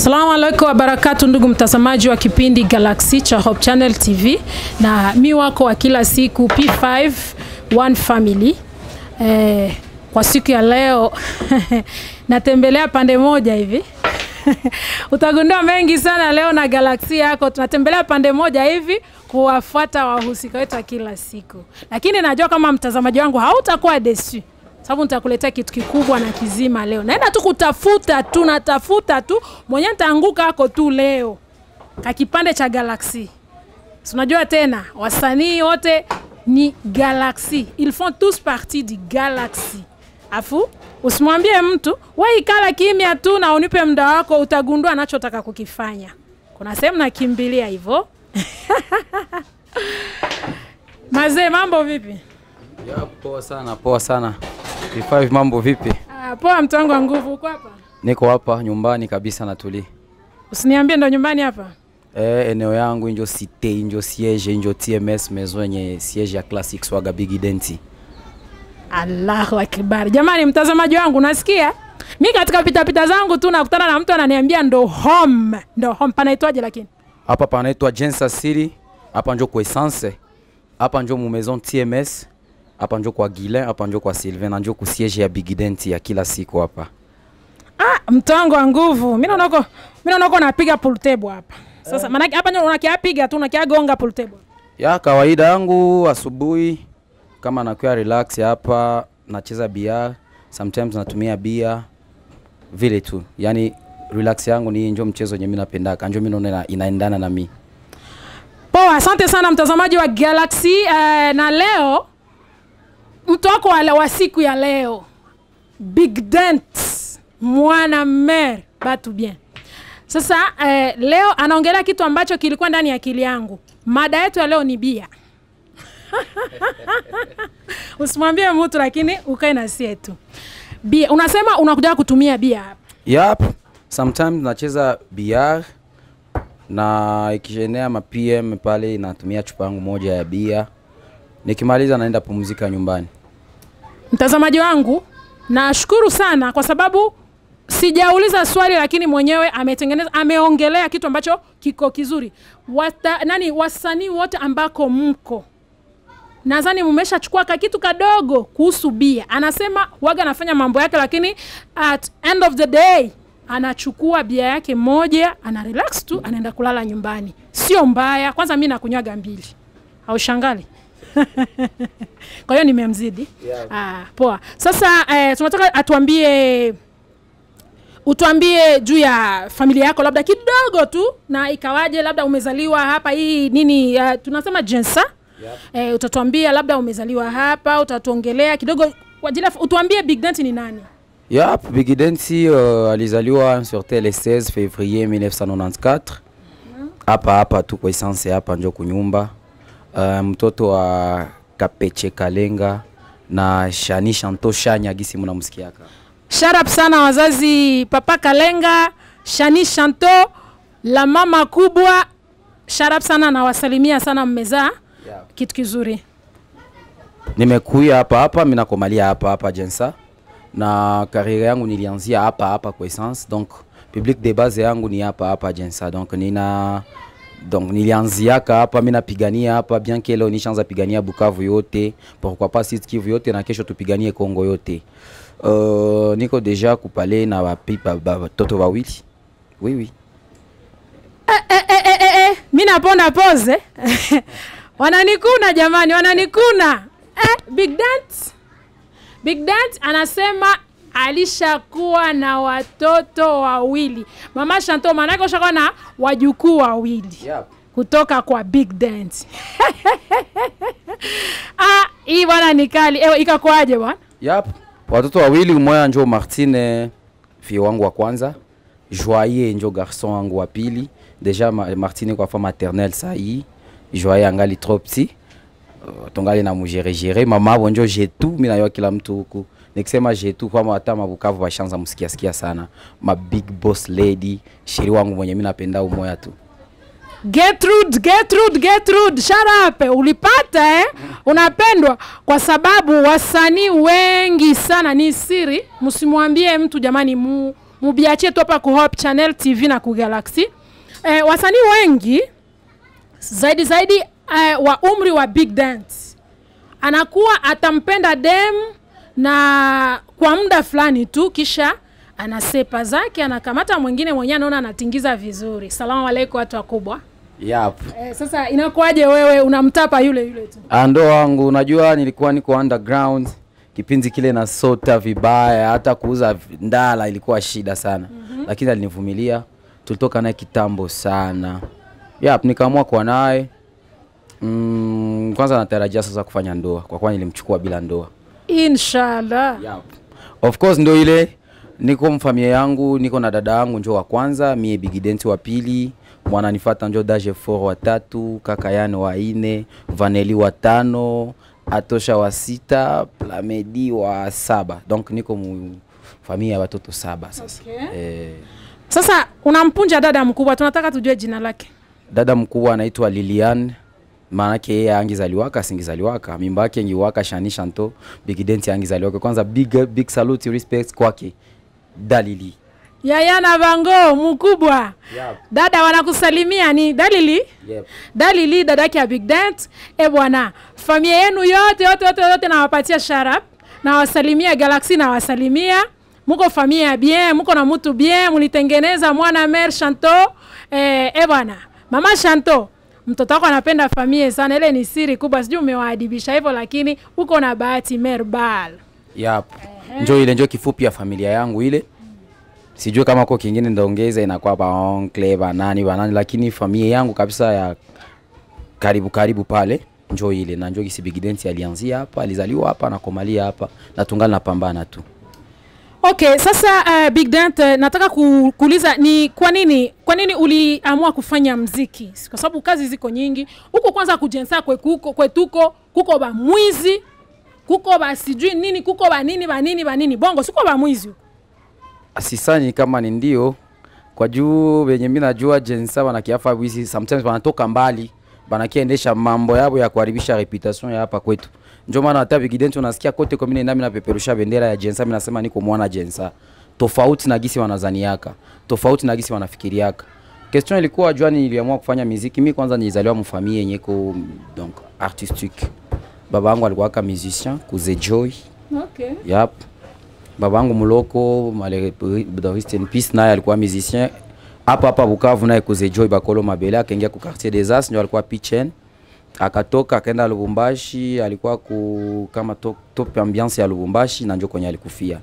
Assalamu alaikum wabarakatu, ndugu mtazamaji wa kipindi Galaxy cha Hope Channel TV, na mi wako wa kila siku P5 One Family. Eh, kwa siku ya leo natembelea pande moja hivi utagundua mengi sana leo na Galaxy yako. Tunatembelea pande moja hivi kuwafuata wahusika wetu wa kila siku, lakini najua kama mtazamaji wangu hautakuwa desu sababu nitakuletea kitu kikubwa na kizima leo. Naenda tu kutafuta tu, natafuta tu, mwenyewe nitaanguka hako tu leo kakipande cha Galaxy. Si unajua tena wasanii wote ni Galaxy, ils font tous partie du Galaxy. Afu usimwambie mtu wewe, ikala kimya tu na unipe muda wako, utagundua anachotaka kukifanya. Kuna sehemu nakimbilia hivyo. Mazee, mambo vipi? Ya, poa sana, poa sana. V5 mambo vipi? Ah, poa mtu wangu wa nguvu, uko hapa? Niko hapa nyumbani kabisa natuli. Usiniambie ndo nyumbani hapa. Eh, eneo yangu injo cité, injo siège, injo TMS maison yenye siège ya Classic Swaga Big Denti. Allahu akbar. Jamani, mtazamaji wangu, nasikia mi katika pitapita zangu tu nakutana na mtu ananiambia ndo home, ndo home. Panaitwaje lakini? Hapa panaitwa Jensa City, hapa njo kwa Essence, hapa njo mu maison TMS, hapa njo kwa Guilain, hapa njo kwa Sylvain, na njo ku siège ya Big Denti ya kila siku hapa. Ah, mtu wangu wa nguvu, mi naona uko mi naona uko napiga pool table hapa sasa. Maana hapa ndio unakiapiga tu unakiagonga pool table. Ya kawaida yangu asubuhi kama nakuwa relax hapa nacheza bia, sometimes natumia bia vile tu, yani relax yangu ni njo mchezo yenye mimi napendaka, njo mimi naona ina- inaendana na mi. Poa, asante sana mtazamaji wa Galaxy eh, na leo mtu wako wa, wa siku ya leo Big Dent mwana mer batu bien. Sasa eh, leo anaongelea kitu ambacho kilikuwa ndani ya akili yangu. Mada yetu ya leo ni bia. Usimwambie mtu lakini ukae na sie tu. Bia, unasema unakuja kutumia bia hapa. Yap, sometimes nacheza bia na ikishenea ma PM pale natumia chupa yangu moja ya bia, nikimaliza naenda pumzika nyumbani. Mtazamaji wangu, nashukuru sana kwa sababu sijauliza swali, lakini mwenyewe ametengeneza, ameongelea kitu ambacho kiko kizuri. Wata, nani wasanii wote ambako mko nadhani mmeshachukua ka kitu kadogo kuhusu bia. Anasema waga anafanya mambo yake, lakini at end of the day anachukua bia yake moja, ana relax tu, anaenda kulala nyumbani. Sio mbaya. Kwanza mi nakunywaga mbili, haushangali? kwa hiyo nimemzidi. Yeah. Ah, poa. Sasa eh, tunataka atuambie utuambie juu ya familia yako labda kidogo tu, na ikawaje, labda umezaliwa hapa hii nini, uh, tunasema jensa Yep. eh, utatuambia labda umezaliwa hapa, utatuongelea kidogo kwa ajili ya- utuambie Big Dent ni nani? Yap, Big Denti uh, alizaliwa sur le 16 février 1994 hapa hapa tu kwa essence hapa njo kunyumba. Uh, mtoto wa Kapeche Kalenga na Shani Shanto Shanya gisi mnamsikiaka. Shout up sana wazazi, Papa Kalenga, Shani Shanto, la mama kubwa. Shout up sana, nawasalimia sana, mmezaa Yep. kitu kizuri. Nimekuya hapa hapa, mimi nakomalia hapa hapa Jensa na kariera yangu nilianzia hapa hapa kwa essence, donc public de base yangu ni hapa hapa Jensa, donc nina donc nilianziaka hapa, mimi napigania hapa, bien que leo nishaanza pigania Bukavu yote, pourquoi pas Sud Kivu yote, na kesho tupiganie Kongo yote. Uh, niko deja kupale na wapipa batoto wawili oui oui eh, eh, eh, eh, eh. mi naponda pose wananikuna jamani wananikuna eh, big dent big dent anasema alishakuwa na watoto wawili mama shanto maanake ushakuwa na wajukuu wawili yep. kutoka kwa big dent ah, hii bwana ni kali Ewe, ikakuaje bwana Yap, watoto wawili, mmoja njo Martine fie wangu wa kwanza, Joye njo garçon wangu wa pili. Deja ma, Martine kwa fa maternelle sai, Joye angali trop petit. Uh, tungali na mujeregere mama abo njo jetu, mimi nayo kila mtu huku nikisema jetu kwa hata mabukavu bashanza msikia sikia sana, ma big boss lady, shiri wangu mwenye mimi napenda umoya tu. Gertrude, Gertrude, Gertrude, shut up. Ulipata eh? Unapendwa kwa sababu wasanii wengi sana, ni siri, msimwambie mtu jamani, mu mubiachie tu hapa ku Hope Channel TV na ku Galaxy. Eh, wasanii wengi zaidi zaidi eh, wa umri wa big dance anakuwa atampenda dem na kwa muda fulani tu, kisha anasepa zake, anakamata mwingine mwenyewe anaona anatingiza vizuri. Salamu alaikum watu wakubwa. Yap. Eh, sasa inakuwaje wewe unamtapa yule yule tu? Ando wangu, unajua nilikuwa niko underground kipindi kile na sota vibaya, hata kuuza vi- ndala ilikuwa shida sana mm-hmm. Lakini alinivumilia, tulitoka naye kitambo sana. Yap, nikaamua kuwa naye mm, kwanza natarajia sasa kufanya ndoa, kwa kuwa nilimchukua bila ndoa. Inshallah. Yep. Of course ndo ile niko mfamilia yangu, niko na dada yangu njo wa kwanza, mie bigidenti wa pili, mwananifata njo Daje For wa tatu, kaka Yane wa ine, Vaneli wa tano, Atosha wa sita, Plamedi wa saba. Donc niko mu familia ya watoto saba sasa. Okay. Eh, Sasa unampunja dada mkubwa, tunataka tujue jina lake. dada mkubwa anaitwa Lilian maanake yeye angizaliwaka singizaliwaka mimba yake ngiwaka shani shanto bigidenti angizaliwaka kwanza big, big salute respect kwake dalili Yaya na Bango mkubwa. Yep. Dada wanakusalimia ni Dalili. Yep. Dalili dada yake ya Big Dent. E bwana, familia yenu yote yote yote yote nawapatia sharap. Nawasalimia Galaxy nawasalimia. Muko familia ya bien, muko na mtu bien, mulitengeneza mwana mer Shanto. Eh, e bwana, mama Shanto, mtoto wako anapenda familia sana. Ile ni siri kubwa, sijui umewaadibisha hivyo, lakini uko na bahati Merbal. Yep. Njo ile njo kifupi ya familia yangu ile. Sijui kama ko kingine ndaongeza inakuwa ba oncle ba nani ba nani, lakini familia yangu kabisa ya karibu karibu pale njo ile na njo kisi bigidenti alianzia hapa, alizaliwa hapa na komalia hapa na tungali napambana tu. Okay, sasa uh, Big Dent uh, nataka ku- kuuliza ni kwa nini kwa nini uliamua kufanya mziki? Kwa sababu kazi ziko nyingi. Huko kwanza kujensa kwekuko kwetuko kuko ba mwizi kuko ba sijui nini kuko ba nini ba nini ba nini bongo siko ba mwizi huko. Sisani kama ni ndio kwa juu venye mimi najua jensa wanakiafa wizi sometimes wanatoka mbali banakiendesha mambo yabo ya kuharibisha reputation ya hapa kwetu. Ndio maana hata bigidenti unasikia kote kwa mimi nami napeperusha bendera ya jensa, mimi nasema niko mwana jensa, tofauti na gisi wanazaniaka, tofauti na gisi wanafikiriaka. Question ilikuwa jua niliamua kufanya muziki. Mimi kwanza nilizaliwa mfamilia yenye ko donc artistique. Baba yangu alikuwa kama musicien, kuze Joy. Okay. Yep. Babangu Muloko malheureusement rest in peace naye alikuwa musicien hapa hapa Bukavu, naye kuze Joy Bakolo Mabele akaingia ku quartier des As, ndio alikuwa pitchen, akatoka akaenda Lubumbashi, alikuwa ku kama top, top ambiance ya Lubumbashi na ndio kwenye alikufia.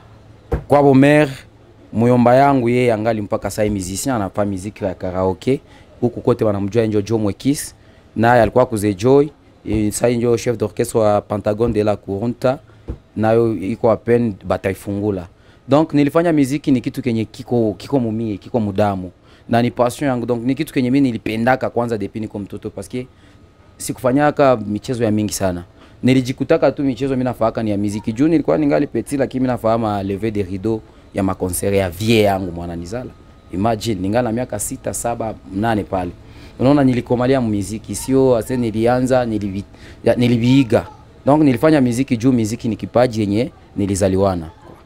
Kwa bomer muyomba yangu yeye angali mpaka sasa musicien anafanya muziki ya karaoke huku kote wanamjua njo Joe Mwekis, naye alikuwa kuze Joy eh, sasa ndio chef d'orchestre wa Pentagon de la Curunta nayo iko apen bataifungula. Donc nilifanya muziki ni kitu kenye kiko kiko mumie kiko mudamu na ni passion yangu, donc ni kitu kenye mimi nilipendaka kwanza depuis niko mtoto parce que sikufanyaka michezo ya mingi sana nilijikutaka tu michezo mimi nafaaka ni ya muziki juu nilikuwa ningali petit, lakini mimi nafahamu lever de rideau ya makonsere ya vie yangu mwana nizala. Imagine ningali na miaka sita saba mnane pale, unaona nilikomalia muziki, sio ase nilianza nilivi, ya, niliviiga donc nilifanya muziki juu muziki ni kipaji yenye nilizaliwana.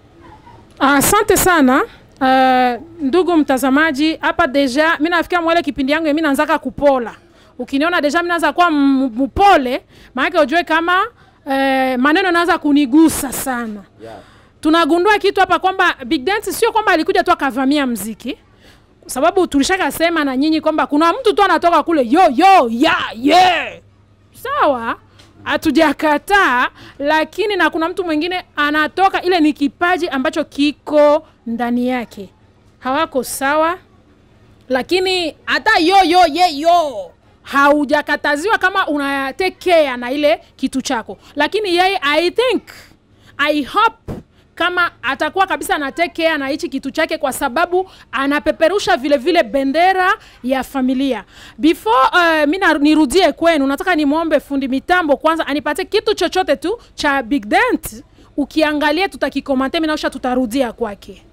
Asante sana. Uh, ndugu mtazamaji, hapa deja mimi nafikia mwele kipindi yangu mimi naanzaka kupola. Ukiniona deja mimi naanza kuwa m- mpole, maana ujue kama eh, maneno naanza kunigusa sana. Tunagundua kitu hapa kwamba Big Dance sio kwamba alikuja tu akavamia mziki, kwa sababu tulishaka sema na nyinyi kwamba kuna mtu tu anatoka kule yo yo ya yeah. Sawa, hatujakataa, lakini na kuna mtu mwingine anatoka, ile ni kipaji ambacho kiko ndani yake. Hawako sawa, lakini hata yo yo ye yo haujakataziwa kama una take care na ile kitu chako, lakini yeye I think I hope kama atakuwa kabisa ana take care na hichi kitu chake, kwa sababu anapeperusha vile vile bendera ya familia. Before uh, mi na- nirudie kwenu, nataka nimwombe fundi mitambo kwanza anipatie kitu chochote tu cha Big Dent. Ukiangalia tutakikomante, mi naosha tutarudia kwake.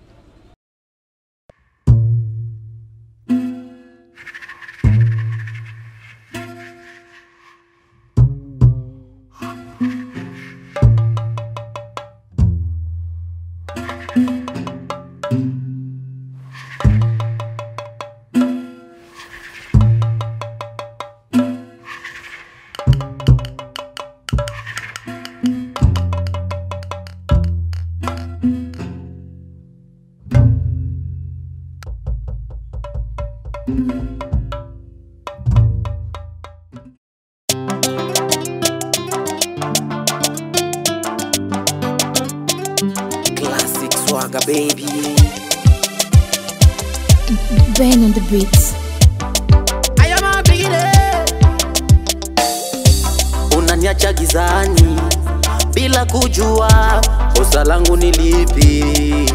Classic swagger baby. Ben on the beats. I am a Unaniacha gizani bila kujua kosa langu ni lipi.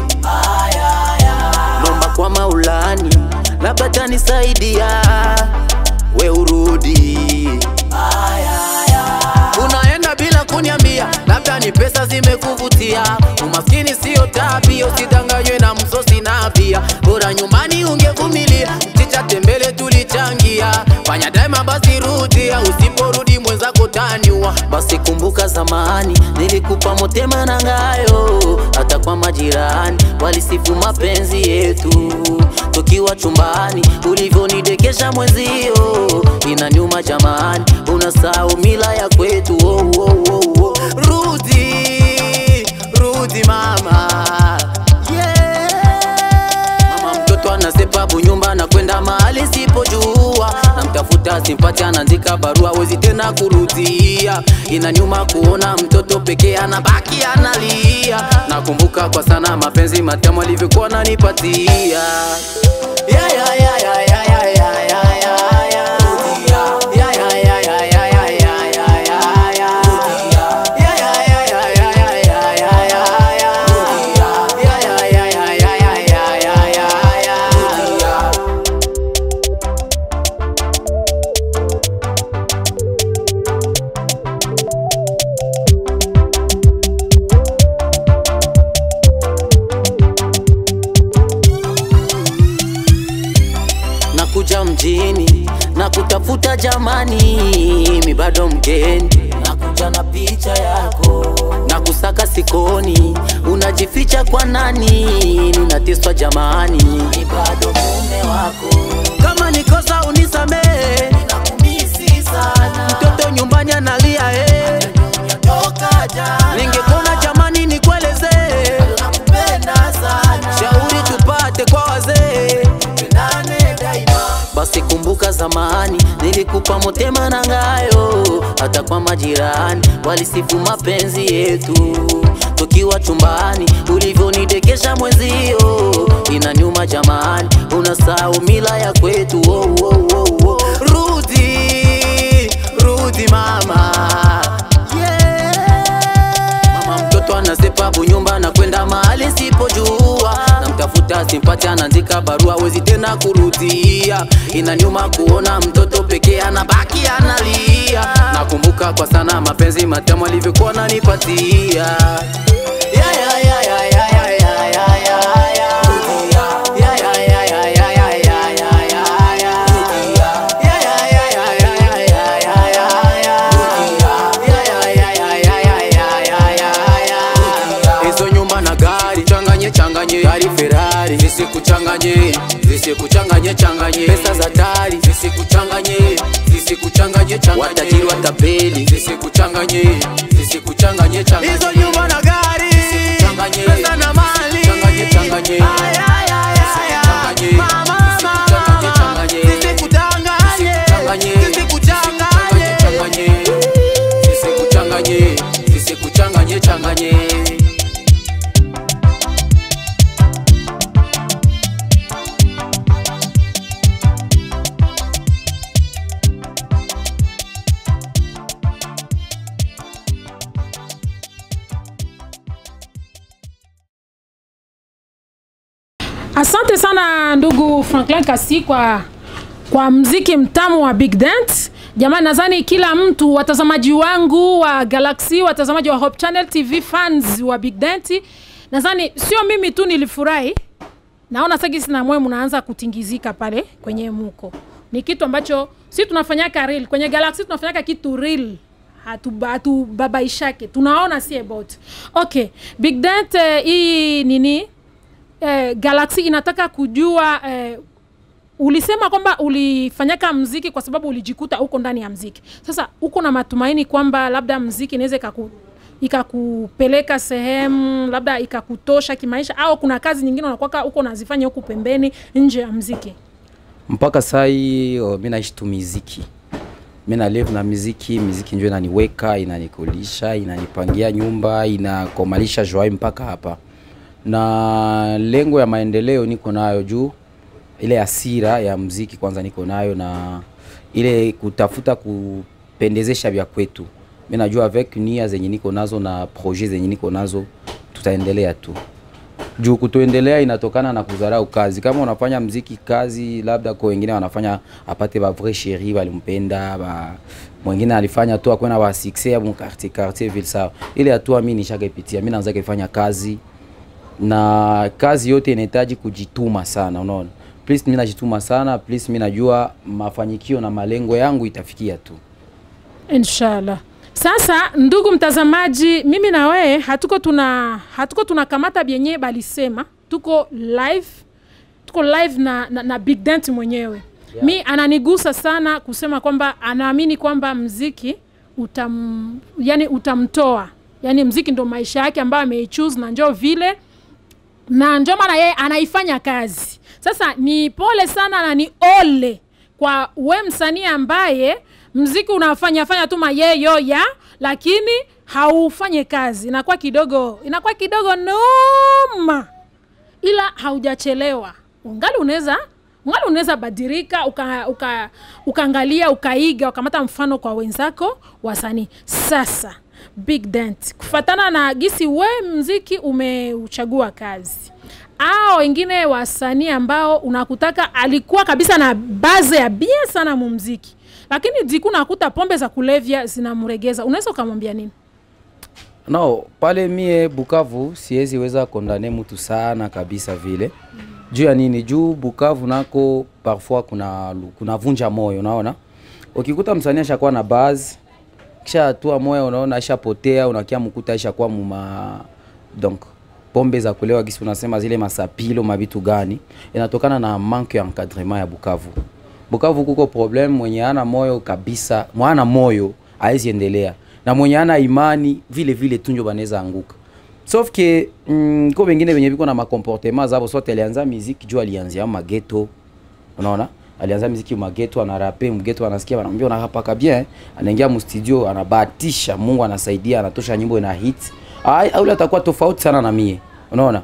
Nomba kwa Maulani, labda tanisaidia we urudi. Unaenda bila kuniambia, labda ni pesa zimekuvutia. Umaskini sio tabia, usidanganywe na msosi na pia. Bora nyumbani ungevumilia, mchicha tembele tulichangia. Fanya daima basi rudia, usiporudi mwenzako taniwa. Basi kumbuka zamani, nilikupa motema na ngayo, hata kwa majirani walisifu mapenzi yetu tukiwa chumbani, ulivyonidekesha mwenzio, inaniuma jamani, unasahau mila ya kwetu. Oh, oh, oh, oh. Rudi, rudi mama, yeah. Mama mtoto anasepabu nyumba na kwenda mahali sipojua, namtafuta simpati, anaandika barua, wezi tena kurudia. Inanyuma kuona mtoto pekee anabaki analia. Nakumbuka kwa sana mapenzi matamu alivyokuwa ananipatia. Yeah, yeah, yeah, yeah, yeah, yeah, yeah, yeah, yeah, yeah. Yeah, yeah, yeah, yeah, yeah, yeah, yeah, yeah, yeah, yeah. Yeah, yeah, yeah, yeah, yeah, yeah, yeah, yeah, yeah, yeah. Yeah, yeah, yeah, yeah, yeah, yeah, yeah, yeah, yeah, yeah. nakuja mjini na kutafuta jamani, mi bado mgeni, nakuja na picha yako na kusaka sikoni, unajificha kwa nani? Ninateswa jamani, mi bado mume wako. Kama nikosa unisamehe, ninakumisi sana, mtoto nyumbani analia eh. Ningekuona jamani, nikueleze nakupenda sana, shauri tupate kwa wazee basi kumbuka zamani nilikupa motema na ngayo, hata kwa majirani walisifu mapenzi yetu tukiwa chumbani, ulivyonidekesha mwenzio, inaniuma jamani, unasahau mila ya kwetu. Oh, oh, oh, oh. Rudi, rudi mama, yeah. Mama mtoto anasepabu nyumba na kwenda mahali sipojua, namtafuta simpati, anaandika barua, wezi tena kurudia. Inaniuma kuona mtoto pekee anabaki analia. Nakumbuka kwa sana mapenzi matamu alivyokuwa ananipatia. Yeah, yeah, yeah, yeah, yeah, yeah, yeah, yeah, yeah, yeah. Yeah, yeah, yeah, yeah, yeah, yeah, yeah, yeah, yeah, yeah. Yeah, yeah, yeah, yeah, yeah, yeah, yeah, yeah, yeah, yeah. Yeah, yeah, yeah, yeah, yeah, yeah, yeah, yeah, yeah. Hizo nyumba na gari changanye changanye, gari Ferrari zisikuchanganye, zisikuchanganye changanye, pesa za tari zisikuchanganye, zisikuchanganye changanye, watajiri watapeli zisikuchanganye, zisikuchanganye changanye, hizo nyumba na gari zisikuchanganye, pesa na mali zisikuchanganye changanye, ay ay ay ay, mama mama, zisikuchanganye, zisikuchanganye, zisikuchanganye, zisikuchanganye, zisikuchanganye changanye. Asante sana ndugu Franklin Kasi kwa, kwa mziki mtamu wa Big Dent. Jamani, nadhani kila mtu, watazamaji wangu wa Galaxy, watazamaji wa Hope Channel TV, fans wa Big Dent, nadhani sio mimi tu nilifurahi. Naona sasa na mwe mnaanza kutingizika pale kwenye muko. Ni kitu ambacho si tunafanyaka real kwenye Galaxy, tunafanyaka kitu real hatuba- hatubabaishake tunaona si about okay big dent eh, hii nini eh, galaxy inataka kujua eh, ulisema kwamba ulifanyaka mziki kwa sababu ulijikuta uko ndani ya mziki sasa uko na matumaini kwamba labda mziki inaweza ikaku ikakupeleka sehemu labda ikakutosha kimaisha au kuna kazi nyingine unakwaka uko nazifanya huku pembeni nje ya mziki mpaka sai oh, mi naishi tu miziki mi na live na miziki miziki njo inaniweka inanikulisha inanipangia nyumba inakomalisha joai mpaka hapa na lengo ya maendeleo niko nayo juu ile asira ya mziki kwanza niko nayo na ile kutafuta kupendezesha vya kwetu mi najua avec nia zenye niko nazo na projet zenye niko nazo tutaendelea tu juu kutoendelea inatokana na kudharau kazi. Kama unafanya mziki kazi, labda kwa wengine wanafanya apate ba vrai chéri walimpenda ba mwingine alifanya tu akwena ba succès ya bon quartier quartier ville sawa. Ile hatua mimi nishakaipitia. Mimi naanza kufanya kazi na kazi yote inahitaji kujituma sana, unaona. Please mimi najituma sana, please mimi najua mafanikio na malengo yangu itafikia tu. Inshallah. Sasa ndugu mtazamaji, mimi na wewe hatuko tuna hatuko tunakamata byenye balisema, tuko live tuko live na, na, na Big Dent mwenyewe yeah. Mi ananigusa sana kusema kwamba anaamini kwamba mziki utam, yani utamtoa yani mziki ndo maisha yake ambayo ameichoose na njoo vile na ndio maana yeye anaifanya kazi. Sasa ni pole sana na ni ole kwa we msanii ambaye mziki unafanya fanya tu mayeyo ya lakini haufanye kazi, inakuwa kidogo inakuwa kidogo noma, ila haujachelewa, ungali unaweza ungali unaweza badilika uka, uka, ukaangalia ukaiga ukamata mfano kwa wenzako wasanii. Sasa Big Dent, kufatana na gisi we mziki umeuchagua kazi au wengine wasanii ambao unakutaka alikuwa kabisa na baze ya bie sana mumziki, lakini diku nakuta pombe za kulevya zinamregeza, unaweza ukamwambia nini? No, pale mie Bukavu siwezi weza kondane mtu sana kabisa vile. Juu ya nini? Juu Bukavu nako parfois kuna kuna vunja moyo, unaona? Ukikuta msanii ashakuwa na buzz kisha atua moyo, unaona ashapotea, unakia mkuta ashakuwa muma donc pombe za kulewa gisi unasema zile masapilo mavitu gani, inatokana na manque ya encadrement ya Bukavu. Bukavu kuko problem, mwenye ana moyo kabisa, mwana moyo haezi endelea na mwenye ana imani vile vile tunjo banaweza anguka. Sauf que mm, ko wengine wenye biko na makomportema zabo, sote alianza muziki juu alianzia mageto, unaona alianza muziki mageto, anarape mgeto, anasikia wanamwambia unarapaka bien, anaingia mu studio, anabahatisha, Mungu anasaidia, anatosha nyimbo ina hit. Ai, au atakuwa tofauti sana na mie, unaona.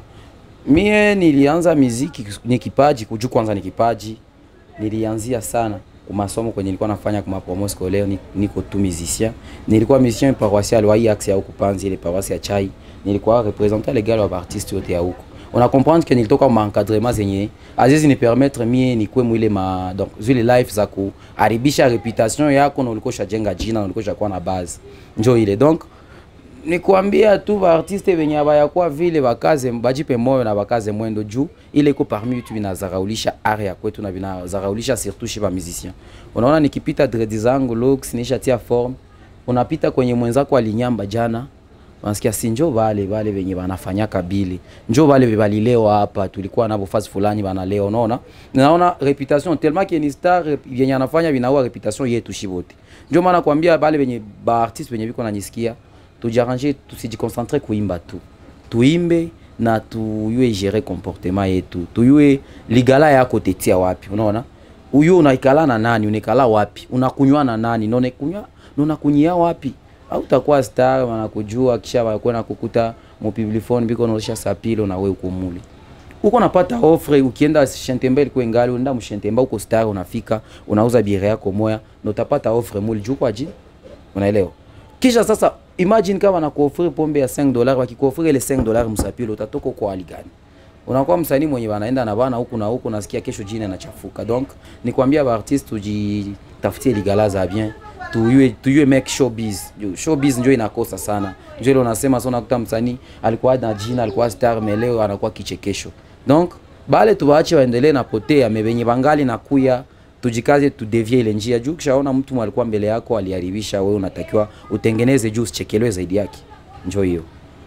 Mie nilianza muziki ni kipaji, kujua kwanza ni kipaji. Nilianzia sana kwa masomo kwenye nilikuwa nafanya kwa promo scolaire, ni- niko tu musicien. Nilikuwa musicien paroissial wa IAX ya huko Panzi, ile paroisse ya Chai. Nilikuwa representant legal wa artiste yote ya huko. Una comprendre que nilitoka ma encadrement zenye azizi ni permettre mie nikuwe mwile ma donc zile life za kuharibisha reputation yako na ulikuwa ushajenga jina na ulikuwa ushakuwa na base. Njoo ile donc ni kuambia tu baartiste venye abayakuwa vile bakaze bajipe moyo na bakaze mwendo juu ile iko parmi vitu vinazaraulisha art ya kwetu na vinazaraulisha surtout chez ba musicien. Unaona nikipita dread zangu looks nishatia form, unapita kwenye mwenzako alinyamba jana unasikia si njo vale vale venye banafanyaka bili njo vale balilewa hapa tulikuwa nabo fasi fulani banalewa unaona naona reputation tellement que ni star rep- vyenye anafanya vinaua reputation yetu shibote njo maana kwambia bale venye baartiste venye biko nanisikia tujiarrange tusijikoncentre kuimba tu tuimbe na tuyue gérer comportement yetu tuyue ligala yako tetia wapi unaona uyu unaikala na nani unaikala wapi unakunywa na nani na unakunywa na unakunyia wapi au utakuwa star wanakujua kisha wakwenda kukuta mupiblifone biko naosha sapilo na we uko mule uko napata offre ukienda shentembe ilikuwa ingali unaenda mshentembe uko star unafika unauza bire yako moya na utapata offre mule juu kwa ajili unaelewa kisha sasa imagine kama nakuofri pombe ya 5 dollars wakikuofri ile 5 dollars msapilo utatoka kwa hali gani unakuwa msanii mwenye wanaenda na bana huku na huku nasikia kesho jina inachafuka donc ni kuambia ba artiste tujitafutie ligala za bien tuyue tuyue make showbiz Juu showbiz ndio inakosa sana ndio ile unasema sasa unakuta msanii alikuwa na jina alikuwa star mais leo anakuwa kichekesho donc bale tuwaache waendelee na potea mebenye bangali na kuya tujikaze tudevie ile njia juu kishaona mtu alikuwa mbele yako aliharibisha wewe unatakiwa utengeneze juu usichekelewe zaidi yake njoo hiyo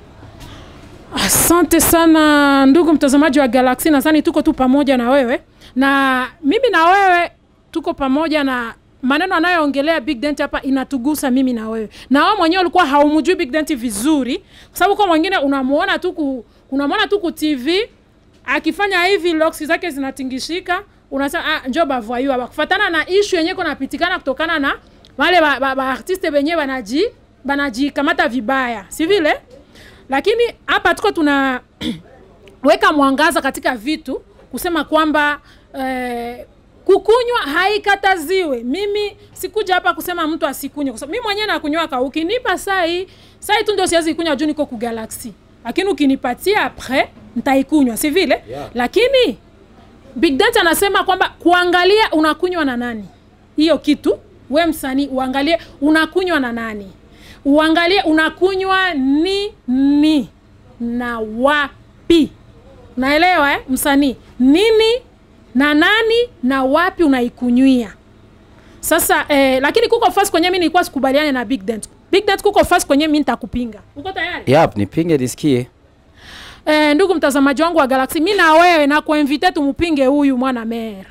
Asante sana ndugu mtazamaji wa Galaxy, nadhani tuko tu pamoja na wewe na mimi na wewe tuko pamoja na maneno anayoongelea Big Dent hapa inatugusa mimi na wewe, na wewe mwenyewe ulikuwa haumjui Big Dent vizuri, kwa sababu kwa mwingine unamuona tu ku, unamuona tu ku TV akifanya hivi locks zake zinatingishika unasema ah, njo bavoyu hapa kufatana na ishu yenye kunapitikana kutokana na wale ba, ba, ba artiste benye banaji banajikamata vibaya si vile lakini hapa tuko tuna weka mwangaza katika vitu kusema kwamba eh, kukunywa haikataziwe. Mimi sikuja hapa kusema mtu asikunywe, kwa sababu mimi mwenyewe nakunywaka. Ukinipa sai sai tu ndio siwezi kunywa juu niko ku Galaxy, lakini ukinipatia après nitaikunywa, si vile Yeah. lakini Big Data anasema kwamba kuangalia unakunywa na nani, hiyo kitu we msanii uangalie unakunywa na nani, uangalie unakunywa ni ni na wapi. Naelewa eh? Msanii nini na nani na wapi unaikunywia. Sasa eh, lakini kuko fasi kwenye mimi nilikuwa sikubaliane na Big Dent. Big Dent kuko fasi kwenye mimi nitakupinga. Uko tayari? Yap, nipinge nisikie. Eh, ndugu mtazamaji wangu wa Galaxy, mi na wewe na kuinvite tumpinge huyu mwana mer.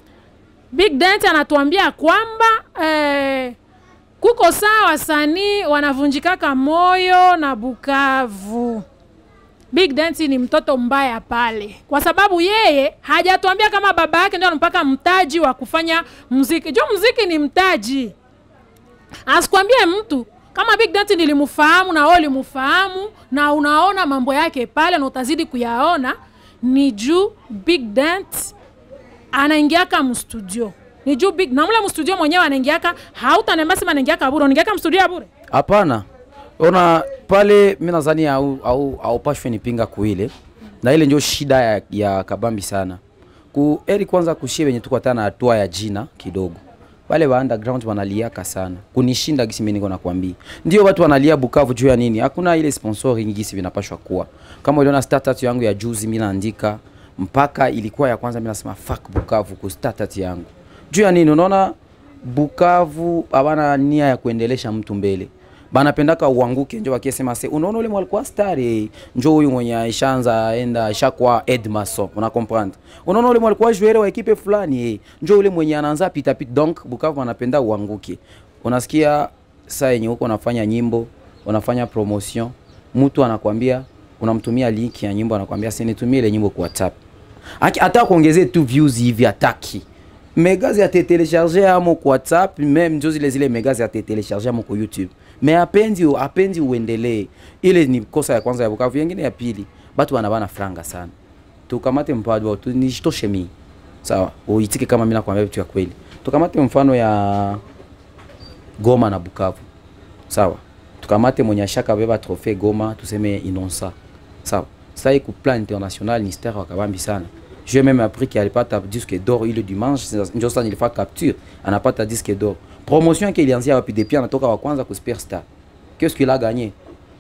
Big Dent anatuambia kwamba eh, kuko saa wasanii wanavunjikaka moyo na Bukavu. Big Dent ni mtoto mbaya pale, kwa sababu yeye hajatuambia kama baba yake ndio anampaka mtaji wa kufanya muziki. Jo, muziki ni mtaji asikwambie mtu kama Big Dent nilimfahamu na wewe ulimfahamu na unaona mambo yake pale na utazidi kuyaona, ni juu Big Dent anaingiaka mstudio, ni juu Big na mule mstudio mwenyewe anaingiaka, hautaniambia sema anaingiaka bure, unaingiaka mstudio ya bure. Hapana, ona pale, mi nadhani au au haupashwe nipinga kuile, na ile ndio shida ya, ya kabambi sana ku eri kwanza kushie venye tuko hata na hatua ya jina kidogo wale wa underground wanaliaka sana kunishinda gisi mimi niko nakwambia. Ndio watu wanalia Bukavu juu ya nini? Hakuna ile sponsoring gisi vinapashwa kuwa. Kama uliona status yangu ya juzi mimi naandika mpaka ilikuwa ya kwanza mimi nasema fuck Bukavu ku status yangu. Juu ya nini? Unaona Bukavu habana nia ya kuendelesha mtu mbele banapendaka uanguke, njo wakisema se, unaona ule mwalikuwa star eh, njo huyu mwenye aishaanza enda aishakuwa Edmason, una comprendre? Unaona ule mwalikuwa joueur wa ekipe fulani eh, njo ule mwenye anaanza pita pita. Donc Bukavu anapenda uanguke. Unasikia saa yenye huko unafanya nyimbo, unafanya promotion, mtu anakwambia unamtumia link ya nyimbo, anakwambia sinitumie ile nyimbo kwa WhatsApp, Aki- hata kuongezea tu views hivi ataki megazi atetelecharge amo kwa WhatsApp meme njo zile zile megazi atetelecharge amo kwa YouTube me apendi apendi uendelee. Ile ni kosa ya kwanza ya Bukavu. Yengine ya pili, batu wanabana franga sana, tukamate mpadwa tu nijitoshe mimi sawa, uitike kama mimi nakwambia vitu ya kweli. Tukamate mfano ya Goma na Bukavu sawa, tukamate mwenye ashaka beba trophée Goma, tuseme Inonsa sawa. Sasa hii ku plan international ni star wakabambi sana j'ai même appris qu'il alipata disque d'or ile dimanche, ndio sasa nilifanya capture, anapata disque d'or. Promotion yake ilianzia wapi? Depuis anatoka wa kwanza ku Superstar. Qu'est-ce qu'il a gagné?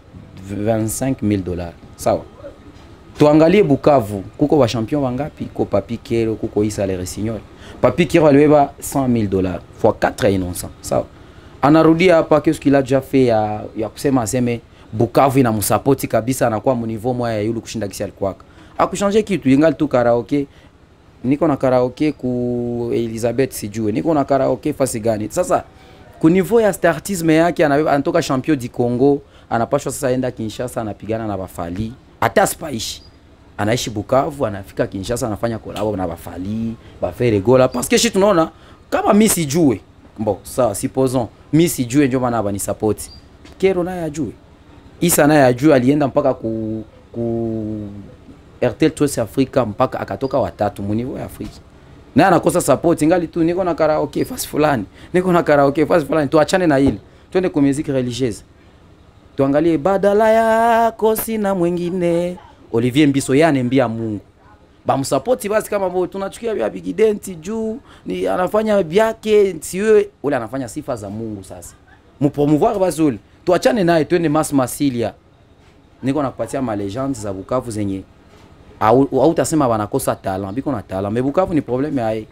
25 000 dollars. Sawa. Tuangalie Bukavu, kuko wa champion wangapi? Kuko Papi Kero, kuko Isa Le Resignol. Papi Kero alibeba 100 000 dollars fois 4 ya Innocent. Sawa. Anarudia hapa, qu'est-ce qu'il a déjà fait ya, ya kusema aseme Bukavu inamsapoti kabisa, anakuwa mniveau moya ya yule kushinda kisi alikuwaka akushanje kitu ingali tu karaoke niko na karaoke ku Elizabeth sijue niko na karaoke fasi gani sasa ku niveau ya startisme yake anabeba anatoka champion di Congo anapashwa sasa enda Kinshasa anapigana na bafali hata spaishi anaishi Bukavu anafika Kinshasa anafanya kolabo na bafali bafere gola parce que shi tunaona kama mi sijue bon sawa supposons mi sijue ndio maana bani support Kero naye ajue Isa naye ajue alienda mpaka ku ku RTL Tours Africa mpaka akatoka watatu mu niveau ya Afrika. Naye anakosa support ingali tu niko na karaoke fasi fulani. Niko na karaoke fasi fulani. Tuachane na hili. Twende kwa muziki religieuse. Tuangalie badala yako sina mwingine. Olivier Mbiso yeye anembia Mungu. Bamsapoti basi kama bo tunachukia vya Big Dent juu ni anafanya vyake siwe ule anafanya sifa za Mungu sasa. Mupromouvoir basi ule. Tuachane naye twende Mas Masilia. Niko nakupatia ma legends za Bukavu zenye au au utasema wanakosa talent biko na talent mais Bukavu ni problème yae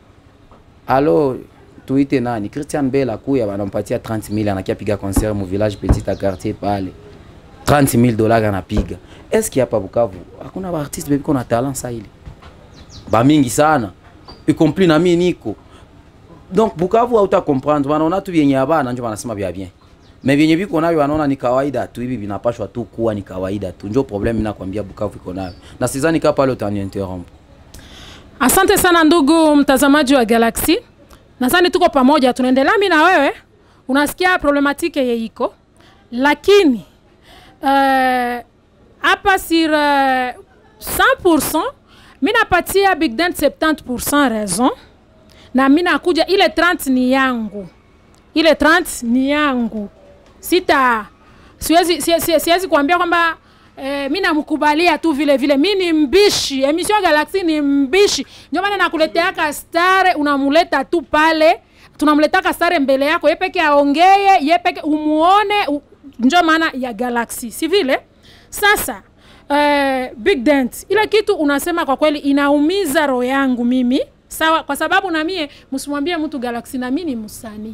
alo tuite nani Christian Bell akuya wanampatia 30000 anakia piga concert mu village petit à quartier pale 30000 dollars anapiga est-ce qu'il hapa Bukavu hakuna ba artiste biko na talent sa ile ba mingi sana y compris na mimi niko donc Bukavu hauta comprendre wanaona tu yenye abana ndio wanasema bia bien me vyenye viko navyo wanaona ni kawaida tu hivi vinapashwa tu kuwa ni kawaida tu njo problem mi nakwambia bukavu iko nayo na sizani kaa pale utaniinterrompre Asante sana ndugu mtazamaji wa Galaxy, nadhani tuko pamoja, tunaendelea mi na wewe, unasikia problematike ye iko, lakini eh, hapa sur eh, 100% mi napatia Big Dan 70% raison, na mi nakuja ile 30 ni yangu, ile 30 ni yangu, sita siwezi, siwezi, siwezi, siwezi kuambia kwamba Eh, mi namkubalia tu vile vile, mi ni mbishi. Emission Galaxy ni mbishi, ndio maana nakuleteaka stare, unamuleta tu pale, tunamletaka stare mbele yako, ye peke aongee, ye peke umuone, u... ndio maana ya Galaxy, si vile? Sasa eh, Big Dent, ile kitu unasema kwa kweli inaumiza roho yangu mimi, sawa, kwa sababu na mie msimwambie mtu Galaxy, na mimi ni msanii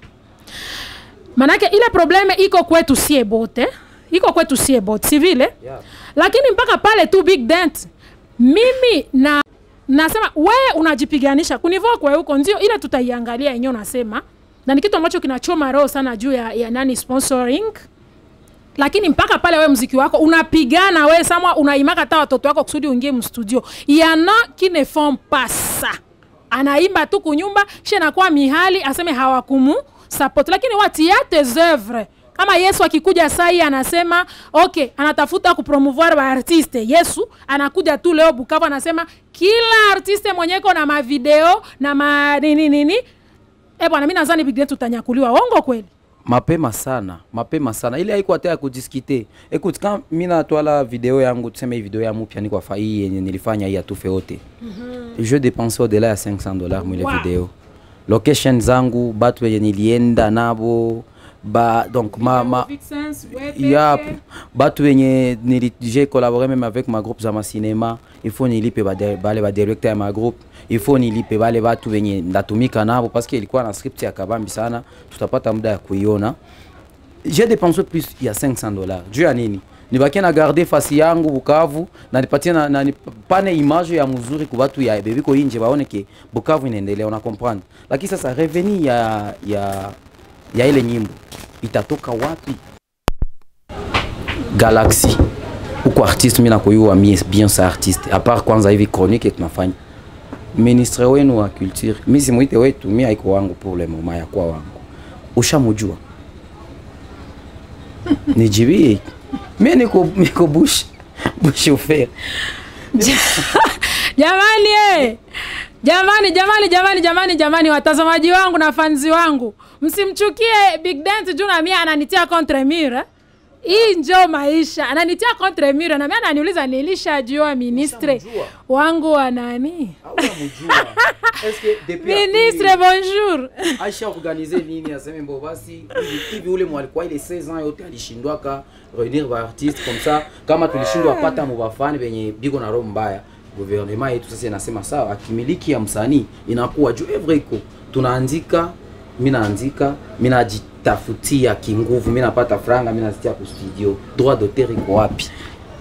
manake ile probleme iko kwetu sie bote iko kwetu sie bote si vile Yeah. lakini mpaka pale tu big dent mimi na nasema wewe unajipiganisha kunivua kwa huko ndio ile tutaiangalia yenyewe unasema na ni kitu ambacho kinachoma roho sana juu ya, ya nani sponsoring lakini mpaka pale we mziki wako unapigana we samwa unaimaka hata watoto wako kusudi uingie mstudio yana qui ne font pas ça anaimba tu kunyumba kisha nakuwa mihali aseme hawakumu support lakini watia tes oeuvres kama yesu akikuja sai anasema okay anatafuta kupromouvoir baartiste yesu anakuja tu leo bukavu anasema kila artiste mwenyeko na mavideo na ma nini nini e bwana mi nazani big Dent utanyakuliwa ongo kweli mapema sana mapema sana ile haiko hata ya kudiskite écoute quand mi natwala video yangu tuseme hii video ya mupya ni kwa fa hii yenye nilifanya hii atufe wote je dépense au-delà ya 500 dollars mwile Wow. video location zangu batu wenye nilienda nabo ba donc ma, ma, yap batu wenye nili- j'ai collaboré même avec ma groupe za macinema il faut nilipe bade- bale badirecteur ya ma groupe il faut nilipe bale batu wenye ndatumika nabo parce que ilikuwa na script ya kabambi sana tutapata muda ya kuiona j'ai dépensé plus ya 500 dollars juu ya nini nibakie na garde fasi yangu bukavu na nipatie na, na nipane image ya mzuri ku batu ya bebiko inje baone ke bukavu inaendelea una comprendre lakini sasa reveni ya, ya, ya ile nyimbo itatoka wapi galaxy huko artiste mi nakoyua mie bien sa artiste apart kwanza hivi chronique tunafanya ministre wenu wa culture mi simwite wetu mi haiko wangu pour le moment yakuwa wangu ushamujua nijibie mi niko, niko bush bush ofer jamani eh! jamani jamani jamani jamani jamani watazamaji wangu na fanzi wangu msimchukie big dent juu na mie ananitia contre mire hii njo maisha ananitia contre mire na mie ananiuliza nilishajua ministre Ushamjua? wangu wa nani Haujamjua. Est-ce que depuis ministre bonjour aisha organize nini aseme mbo basi hivi- hivi ule mwalikuwa ile 16 ans yote alishindwaka reunir ba artiste comme ça kama tulishindwa pata mubafani benye biko na roho mbaya gouvernement yetu sasa inasema sawa akimiliki ya msanii inakuwa juu evre iko tunaandika mi naandika mi najitafutia kinguvu mi napata franga mi nazitia ku studio droit d'auteur iko wapi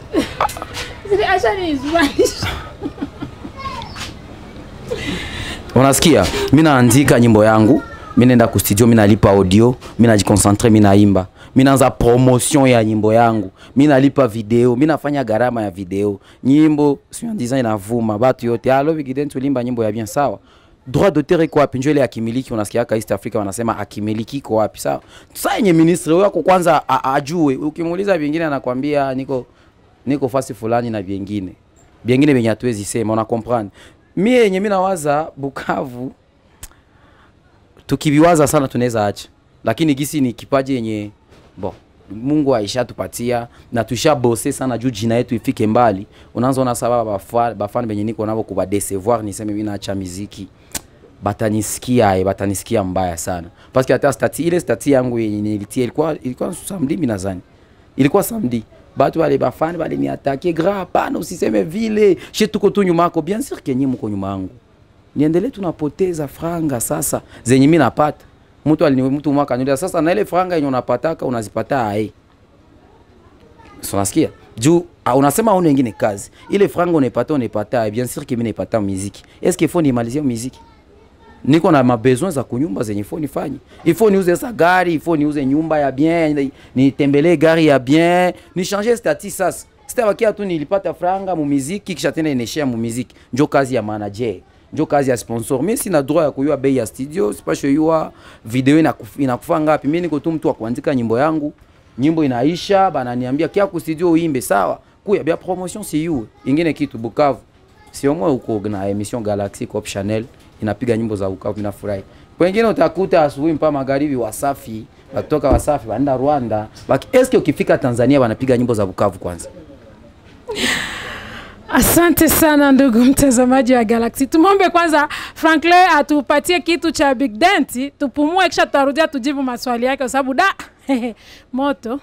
unasikia mi naandika nyimbo yangu mi naenda ku studio mi nalipa audio mi najikoncentre mi naimba mi naanza promotion ya nyimbo yangu mi nalipa video mi nafanya gharama ya video nyimbo siandiza inavuma batu yote alo bigiden tulimba nyimbo ya bien sawa droit d'auteur iko wapi njo ile akimiliki unasikiaka east africa wanasema akimiliki iko wapi sawa sa yenye ministre wako kwanza a- ajue ukimuuliza vingine anakwambia niko niko fasi fulani na vyengine vyengine venye hatuwezi sema una comprendre mie yenye mi nawaza bukavu tukiviwaza sana tunaweza acha lakini gisi ni kipaji yenye bon mungu aishatupatia na tushabose sana juu jina yetu ifike mbali unaanza ona sababu bafa- bafani benye niko navo kubadesevoir niseme mi naacha miziki batanisikia eh, batanisikia mbaya sana paske hata stati ile stati yangu yenye nilitia ilikuwa ilikuwa samedi mi nadhani ilikuwa samedi batu bale bafani baliniatake gra hapana usiseme vile she tuko tu nyuma yako bien sûr kenye muko nyuma yangu niendelee tunapoteza franga sasa zenye mi napata mtu alini mtu mwaka kaniuliza sasa na ile franga yenye unapataka unazipata ae so nasikia juu ah, unasema una wengine kazi ile franga unaipata unaipata aye bien sûr que mimi naipata muziki est ce qu'il faut nimalizie muziki niko na mabesoin za kunyumba zenye ifo nifanye ifo niuze sa gari ifo niuze nyumba ya bien nitembelee gari ya bien nishange stati sasa sitabakia tu nilipata franga mumiziki kisha tena ineshea mumiziki njo kazi ya manager njo kazi ya sponsor mi sina droit ya kuyua bei ya studio sipasho yua video inakufa, inakufa ngapi mi niko tu mtu wa kuandika nyimbo yangu nyimbo inaisha bananiambia kia ku studio uimbe sawa kuya bia promotion si yu ingine kitu bukavu siomwe huko na emission Galaxy Cop Channel inapiga nyimbo za Bukavu nafurahi. Wengine utakuta asubuhi mpaka magharibi Wasafi, wakitoka Wasafi wanaenda Rwanda. Baki eske ukifika Tanzania wanapiga nyimbo za Bukavu kwanza. Asante sana ndugu mtazamaji wa Galaxy. Tumwombe kwanza Franklin atupatie kitu cha Big Dent, tupumue, kisha tutarudia tujibu maswali yake, kwa sababu da moto.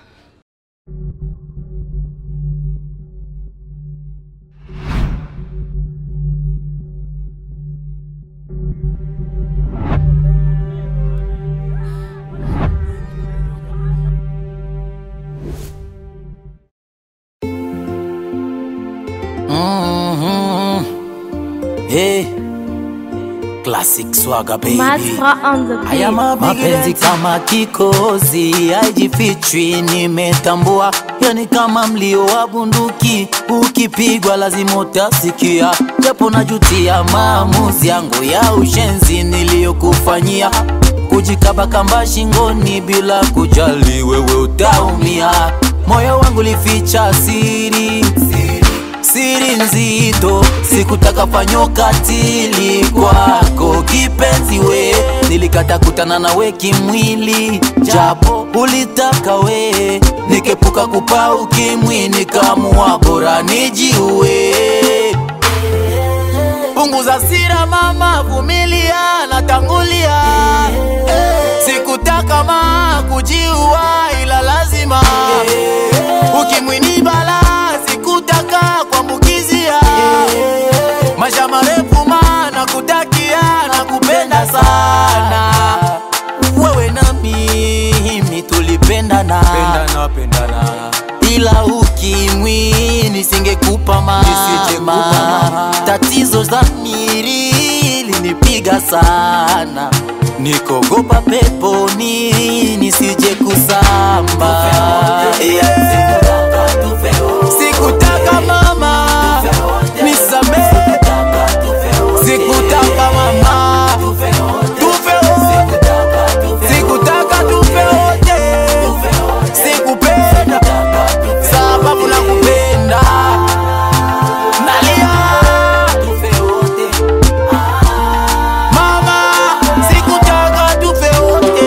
Hey. Classic swagger baby. Matra on the Haya beat. mapenzi kama kikozi haijifichwi, nimetambua yani kama mlio wa bunduki ukipigwa lazima utasikia, japo najutia maamuzi yangu ya ushenzi niliyokufanyia, kujikaba kamba shingoni bila kujali wewe utaumia. Moyo wangu lificha siri, siri siri nzito, sikutaka fanyo katili kwako kipenzi we, nilikata kutana nawe kimwili, japo ulitaka we, nikepuka kupa ukimwi, nikamua bora nijiue. Punguza sira mama, vumilia, natangulia. Sikutaka ma kujiua, ila lazima ukimwi ni bala, sikutaka kuambukizia maisha marefu ma, nakutakia, nakupenda sana wewe na mimi tulipendana pendana, pendana. ila ukimwi nisingekupa mama, tatizo za miri linipiga sana nikogopa peponi nisije kusamba yeah. sikutaka mama nisamehe sikutaka mama tufe wote sikutaka tufe wote sikupenda sababu nakupenda nalia mama sikutaka tufe wote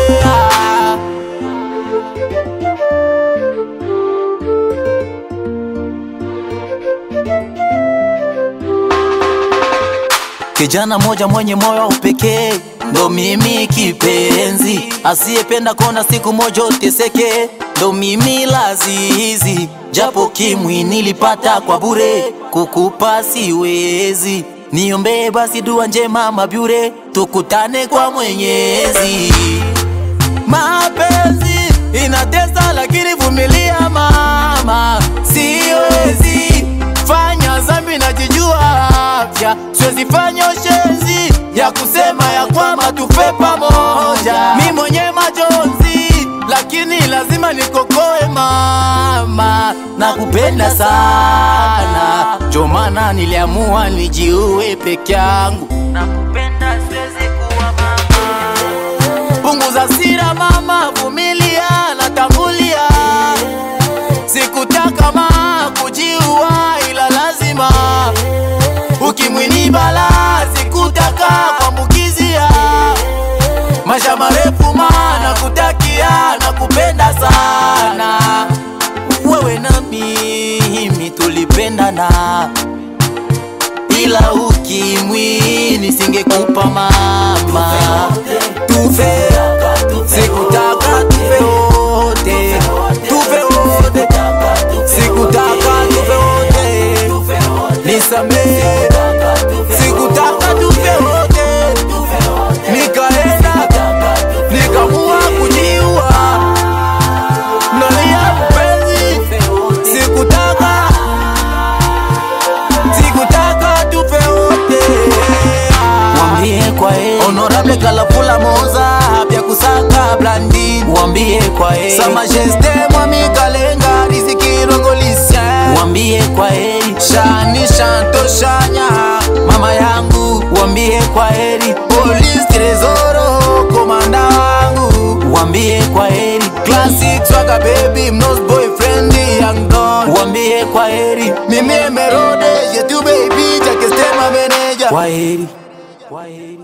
Kijana moja mwenye moyo wa upekee ndo mimi kipenzi, asiyependa kona siku moja uteseke, ndo mimi lazizi, japo kimwi nilipata kwa bure, kukupa siwezi. Niombee basi dua njema mabyure, tukutane kwa Mwenyezi. Mapenzi inatesa, lakini vumilia mama, siwezi fanya zambi, najijua afya, siwezi fanya ushenzi ya kusema ya kwamba tufe pamoja. Mi mwenye majonzi, lakini lazima nikokoe mama, nakupenda sana, ndio maana niliamua nijiue peke yangu. Nakupenda, siwezi kuwa mama punguza sira mama, vumilia, natangulia. Sikutaka ma kujiua, ila lazima ukimwi ni bala, sikutaka kuambukizia maisha marefu ma, nakutakia, nakupenda sana wewe na mimi tulipendana ila ukimwi nisingekupa mama tufe sikutaka tufe wote tufe wote sikutaka tufe wote nisamehe sikutaka tufe wote nikaenda nikamua kujiua nalia mpenzi sikutaka sikutaka tufe wote mwambie kwa heri honorable kalafula moza pya kusaka blandin wambie kwa heri sa majeste mwami kalenga rizikirongolisia wambie kwa heri shani shanto shanya mama yangu wambie kwa heri police trezoro komanda wangu wambie kwa heri classic swaka baby mnos boyfriend young don wambie kwa heri mimi emerode yetu baby jakestema meneja kwa heri kwa heri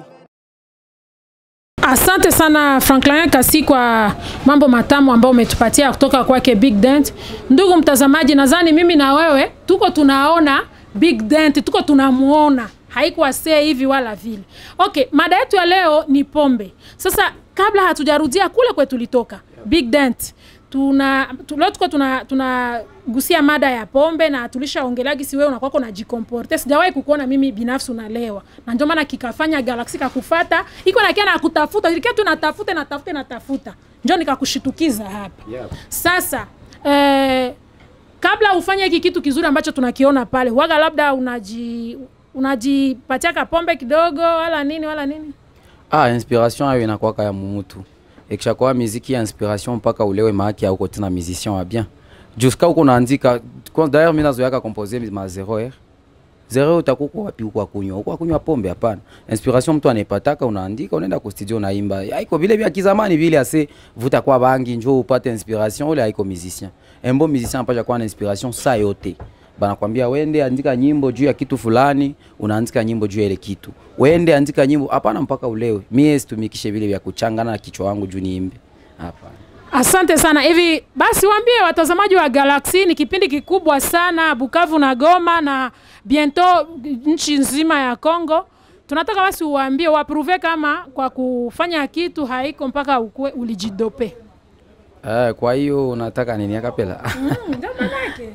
Asante sana Franklin Kasi kwa mambo matamu ambayo umetupatia kutoka kwake Big Dent. Ndugu mtazamaji, nadhani mimi na wewe tuko tunaona Big Dent, tuko tunamuona, haikuwa see hivi wala vile. Okay, mada yetu ya leo ni pombe. Sasa kabla hatujarudia kule kwetu tulitoka, Big Dent tuna tu, leo tuko tuna tunagusia mada ya pombe na tulishaongelea gisi wewe unakuwa unajikomporte. Sijawahi kukuona mimi binafsi unalewa, na ndio maana kikafanya Galaxy kakufata iko na kia na kutafuta ilikia tu natafuta natafuta natafuta, ndio nikakushitukiza hapa Yep. sasa eh, kabla ufanye hiki kitu kizuri ambacho tunakiona pale, waga labda unaji unajipatia kapombe kidogo wala nini wala nini ah, inspiration ayo inakwaka ya mumutu ikishakuwa miziki ya inspiration mpaka ulewe maaki auko tena musicien wa bien juska uko naandika kwa- d'ailleurs mi nazoyaka compose ma zero r zero utakuko wapi uko akunywa uko akunywa pombe hapana inspiration mtu anaipataka unaandika unaenda ku studio unaimba haiko vile vya kizamani vile ase vuta kwa bangi njo upate inspiration ule haiko musicien embo musicien apasha kuwa na inspiration saa yote banakwambia wende andika nyimbo juu ya kitu fulani unaandika nyimbo juu ya ile kitu wende andika nyimbo hapana mpaka ulewe mie situmikishe vile vya kuchangana na kichwa wangu juu niimbe hapana Asante sana. Hivi basi waambie watazamaji wa Galaxy, ni kipindi kikubwa sana Bukavu na Goma na biento nchi nzima ya Kongo. Tunataka basi uwaambie wapruve kama kwa kufanya kitu haiko mpaka ukue ulijidope. Eh, kwa hiyo unataka nini akapela Ndio manake.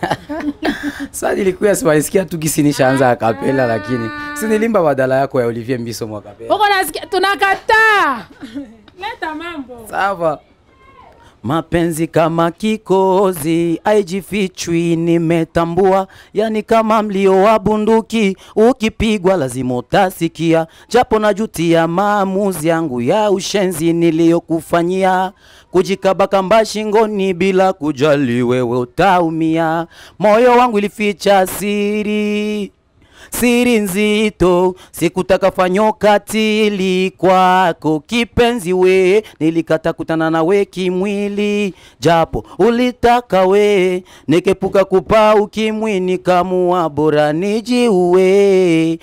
sa nilikuya siwaisikia tu gisi nishaanza akapela lakini si nilimba badala yako ya Olivier Mbiso mwakapela Uko nasikia tunakataa. Leta mambo. sawa mapenzi kama kikozi aijifichwi nimetambua yani kama mlio wa bunduki ukipigwa lazima utasikia japo najutia maamuzi yangu ya ushenzi niliyokufanyia kujikabakamba shingoni bila kujali wewe utaumia moyo wangu ilificha siri siri nzito, sikutaka fanyo katili kwako kipenzi we, nilikata kutana nawe kimwili, japo ulitaka we, nikepuka kupa ukimwi, nikamua bora nijiue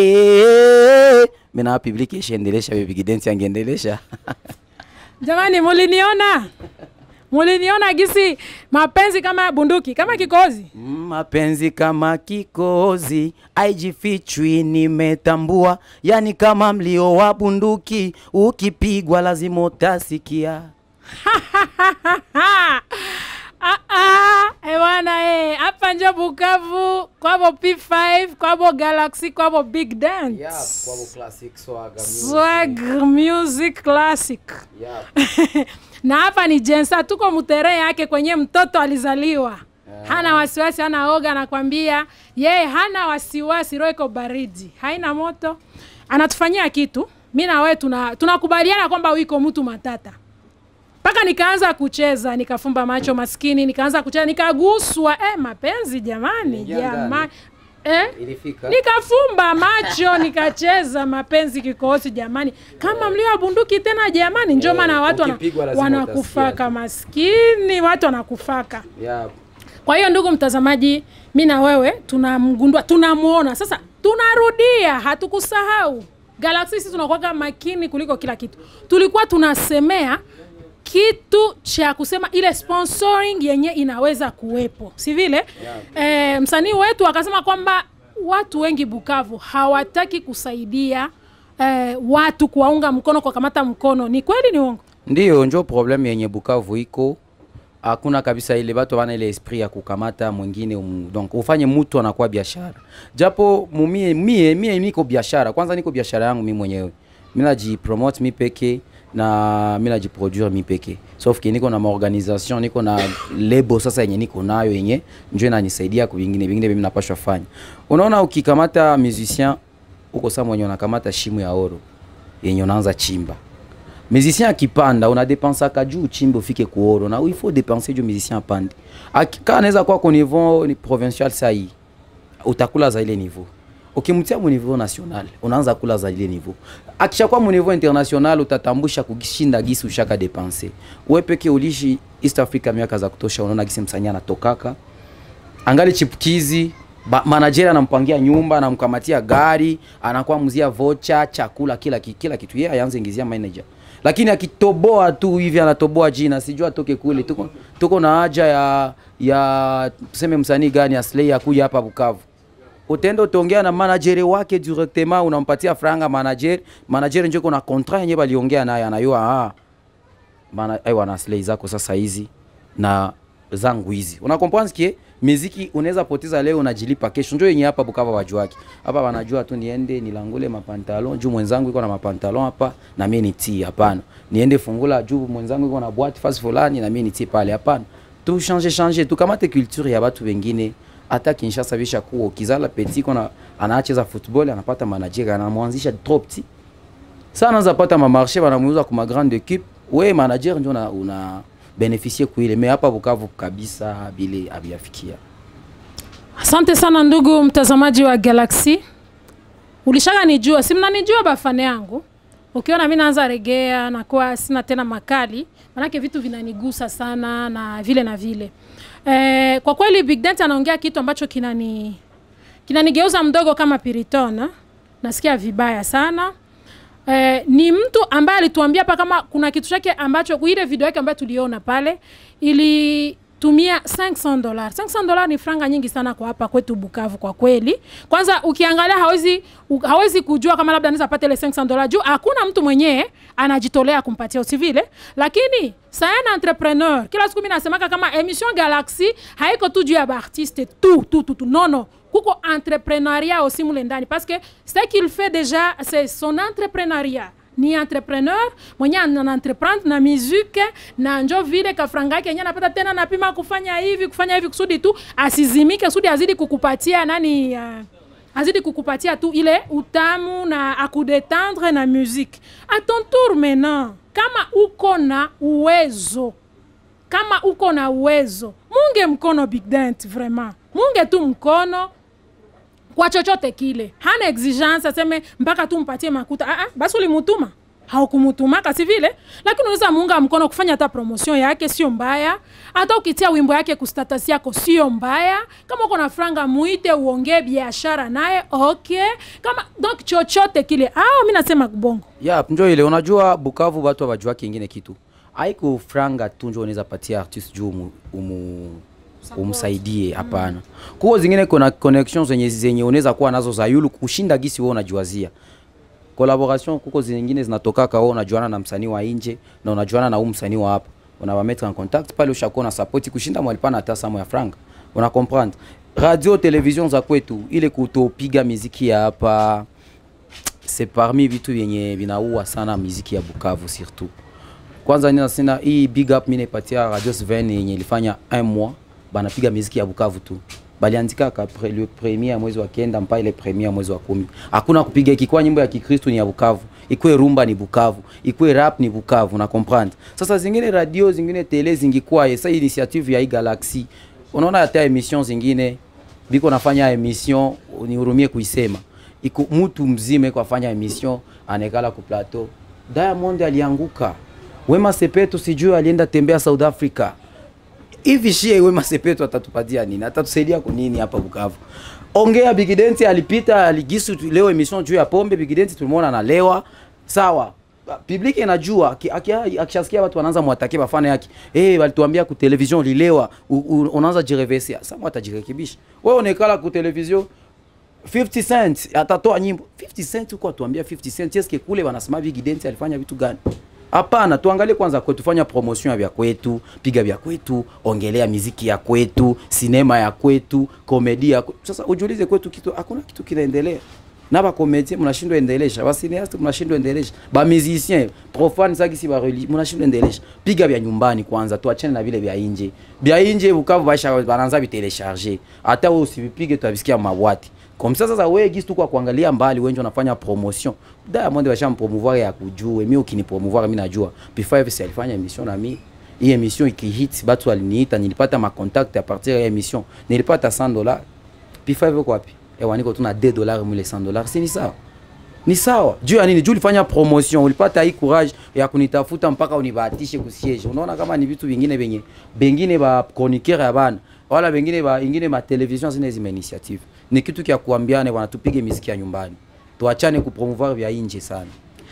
eh. Mina publiki ishendelesha baby Gidensi angeendelesha Jamani, muliniona? Muliniona gisi mapenzi kama bunduki, kama kikozi. mapenzi kama kikozi aijifichwi, nimetambua, yani kama mlio wa bunduki, ukipigwa lazima utasikia. Ah, ah, eh bwana eh, hapa njo Bukavu kwabo P5 kwabo Galaxy kwabo Big Dance Swag Music Classic na hapa ni Jensa, tuko mutere yake kwenye mtoto alizaliwa hana wasiwasi, hana oga, anakwambia yeye hana wasiwasi, roho iko baridi, haina moto, anatufanyia kitu. Mi na wewe tuna tunakubaliana kwamba wiko mtu matata mpaka nikaanza kucheza nikafumba macho maskini, nikaanza kucheza nikaguswa. Eh, mapenzi jamani, Ingia ndani. jamani eh? Ilifika. nikafumba macho nikacheza mapenzi kikohozi jamani, kama mlio wa bunduki tena jamani, njo Eh, maana watu wana- ukipigwa lazima wanakufaka utasikia. maskini, watu wanakufaka. Yeah. Kwa hiyo ndugu mtazamaji, mi na wewe tunamgundua, tunamuona sasa, tunarudia, hatukusahau Galaxy. Sisi tunakuwa makini kuliko kila kitu. Tulikuwa tunasemea kitu cha kusema ile sponsoring yenye inaweza kuwepo, si vile? Eh, msanii wetu akasema kwamba watu wengi Bukavu hawataki kusaidia eh, watu kuwaunga mkono, kwa kamata mkono. Ni kweli, ni uongo? Ndiyo njo problem yenye Bukavu iko hakuna kabisa ile batu wana ile esprit ya kukamata mwingine um, donc ufanye mtu anakuwa biashara japo mumie mie mie niko biashara kwanza niko biashara yangu mi mwenyewe mi najipromote mi peke na mi najiproduire mi peke sauf que niko na maorganisation niko na lebo sasa yenye niko nayo yenye njo inanisaidia ku vingine vingine mimi napashwa fanya unaona ukikamata musicien uko saa mwenye unakamata shimu ya oro yenye unaanza chimba musicien akipanda unadepensaka juu uchimbe ufike kuoro na il faut dépenser juu musicien apande Aki- kaa anaweza kuwa ku niveau ni provincial sahii utakula za ile niveau ukimtia mu niveau national unaanza kula za ile niveau akishakuwa mu niveau international utatambusha kushinda gisi ushaka depense we peke ulishi east africa miaka za kutosha unaona gisi msanii anatokaka angali chipukizi ba- manager anampangia nyumba anamkamatia gari anakuwa mzia vocha chakula kila, ki- kila kitu yeye aanze ingizia manager lakini akitoboa tu hivi anatoboa jina sijua atoke kule tuko, tuko na haja ya ya tuseme msanii gani aslay akuja hapa Bukavu utaenda utaongea na manager wake directement unampatia franga manager manager ndio kuna contrat yenyewe baliongea naye anayua ah maana aiwa na slay zako sasa hizi na zangu hizi una comprendre kie muziki unaweza poteza leo unajilipa kesho ndio yenye hapa Bukavu wajua wake hapa wanajua tu niende nilangule mapantalon juu mwenzangu iko na mapantalon hapa na mimi nitii hapana niende fungula juu mwenzangu iko na boîte fasi fulani na mimi nitii pale hapana tu changer changer tu kamate culture ya watu wengine hata Kinshasa bisha kuwa kizala petit kona anacheza football anapata manager anamwanzisha trop petit sana anaanza pata mamarché banamuuza kuma grande équipe we manager ndio una, una beneficie kuile me hapa Bukavu kabisa bile abiafikia Asante sana ndugu mtazamaji wa Galaxy. Ulishaka nijua, si mnanijua bafane yangu. Ukiona mimi naanza regea na kuwa sina tena makali, manake vitu vinanigusa sana na vile na vile. Eh, kwa kweli Big Dent anaongea kitu ambacho kinani kinanigeuza mdogo kama Piriton. eh. Nasikia vibaya sana. Eh, ni mtu ambaye alituambia hapa kama kuna kitu chake ambacho ile video yake ambayo tuliona pale ilitumia 500 dollars. 500 dollars ni franga nyingi sana kwa hapa kwetu Bukavu kwa kweli. Kwanza ukiangalia hawezi u- hawezi kujua kama labda anaweza pata ile 500 dollars juu hakuna mtu mwenyewe anajitolea kumpatia usivile, lakini sana entrepreneur. Kila siku mimi nasemaka kama emission Galaxy haiko tu juu ya baartiste tu tu tu, tu. Non non kuko entrepreneuria aussi mule ndani parce que ce qu'il fait déjà c'est son entrepreneuria ni entrepreneur mwenye ana entreprendre na musique na njo vile kafranga yake yenye anapata tena napima kufanya hivi kufanya hivi kusudi tu asizimike kusudi azidi kukupatia nani uh, azidi kukupatia tu ile utamu na akudetendre na musique a ton tour maintenant kama uko na uwezo kama uko na uwezo munge mkono big dent vraiment munge tu mkono kwa chochote kile hana exigence aseme mpaka tu mpatie makuta ah, ah, basi ulimutuma haukumutumaka si vile lakini unaweza muunga mkono kufanya hata promotion yake sio mbaya hata ukitia wimbo yake kustatus yako sio mbaya kama uko na franga muite uongee biashara naye okay kama donc chochote kile ah, mi nasema bongo ya njo ile unajua Bukavu watu hawajua kingine kitu haiko franga tu njo unaweza patia artist juu umu, umu umsaidie hapana kuko zingine kuna connections zenye zenye unaweza kuwa nazo za yulu kushinda gisi wewe unajiwazia collaboration kuko zingine zinatokaka wewe unajuana na msanii wa nje na unajuana na huyu msanii wa hapa unawametre en contact pale ushakuwa na support kushinda mwalipana hata samo ya franga una comprendre radio television za kwetu ile kutopiga miziki ya hapa c'est parmi vitu vyenye vinaua sana miziki ya Bukavu surtout kwanza nina sina hii big up mimi naipatia Radio Sven yenye ilifanya un mois banapiga miziki ya Bukavu tu baliandika ka pre, le premier ya mwezi wa kenda mpaka ile premier ya mwezi wa kumi hakuna kupiga ikikuwa nyimbo ya Kikristo ni ya Bukavu ikue rumba ni Bukavu ikue rap ni Bukavu na comprendre sasa zingine radio zingine tele zingikuwa esa initiative ya hii Galaxy unaona hata emission zingine biko nafanya emission nihurumie kuisema iko mtu mzima iko afanya emission anekala ku plateau Diamond alianguka Wema Sepetu sijui alienda tembea South Africa hivi shie Wema Sepetu atatupatia nini? Atatusaidia kwa nini hapa Bukavu? Ongea Big Denti alipita aligisu tu- leo emission juu ya pombe. Big Denti tulimuona analewa, sawa public inajua aki- aki- akishasikia watu wanaanza mwatake bafana yake eh, hey, walituambia ku television lilewa, u- u- unaanza jireverse. Sasa mwatajirekebisha. Wewe unekala ku television 50 cent atatoa nyimbo 50 cent huko atuambia 50 cent eske kule wanasema Big Denti alifanya vitu gani? Hapana, tuangalie kwanza kwetu, fanya promotion ya vya kwetu, piga vya kwetu, ongelea miziki ya kwetu, sinema ya kwetu, komedi ya kwetu. Sasa ujiulize kwetu kitu, hakuna kitu kinaendelea na ba komedien mnashindwa endelesha, ba cineaste mnashindwa endelesha, ba musicien profane saki si ba religi mnashindwa endelesha. Piga vya nyumbani kwanza, tuachane na vile vya nje. Vya nje Bukavu baisha banaanza vitelecharger, hata wewe usivipige tutabisikia mabwati comme ça sasa wewe gisi tu kwa kuangalia mbali wengi wanafanya promotion Diamond washampromouvoir ya kujue mimi ukinipromouvoir mimi najua P5 si alifanya emission na mimi hii emission ikihit batu waliniita nilipata ma contact a partir ya emission nilipata 100 dollars P5 uko wapi ewa niko tu na 2 dollars mule 100 dollars si ni sawa ni sawa juu ya nini juu ulifanya promotion ulipata hii courage ya kunitafuta mpaka unibahatishe kusiege unaona kama ni vitu vingine venye bengine ba chroniqueur ya bana wala bengine ba ingine ma television zine zima initiative ni kitu kya kuambiane bwana tupige miziki ya nyumbani tuachane kupromouvoir vya nje sana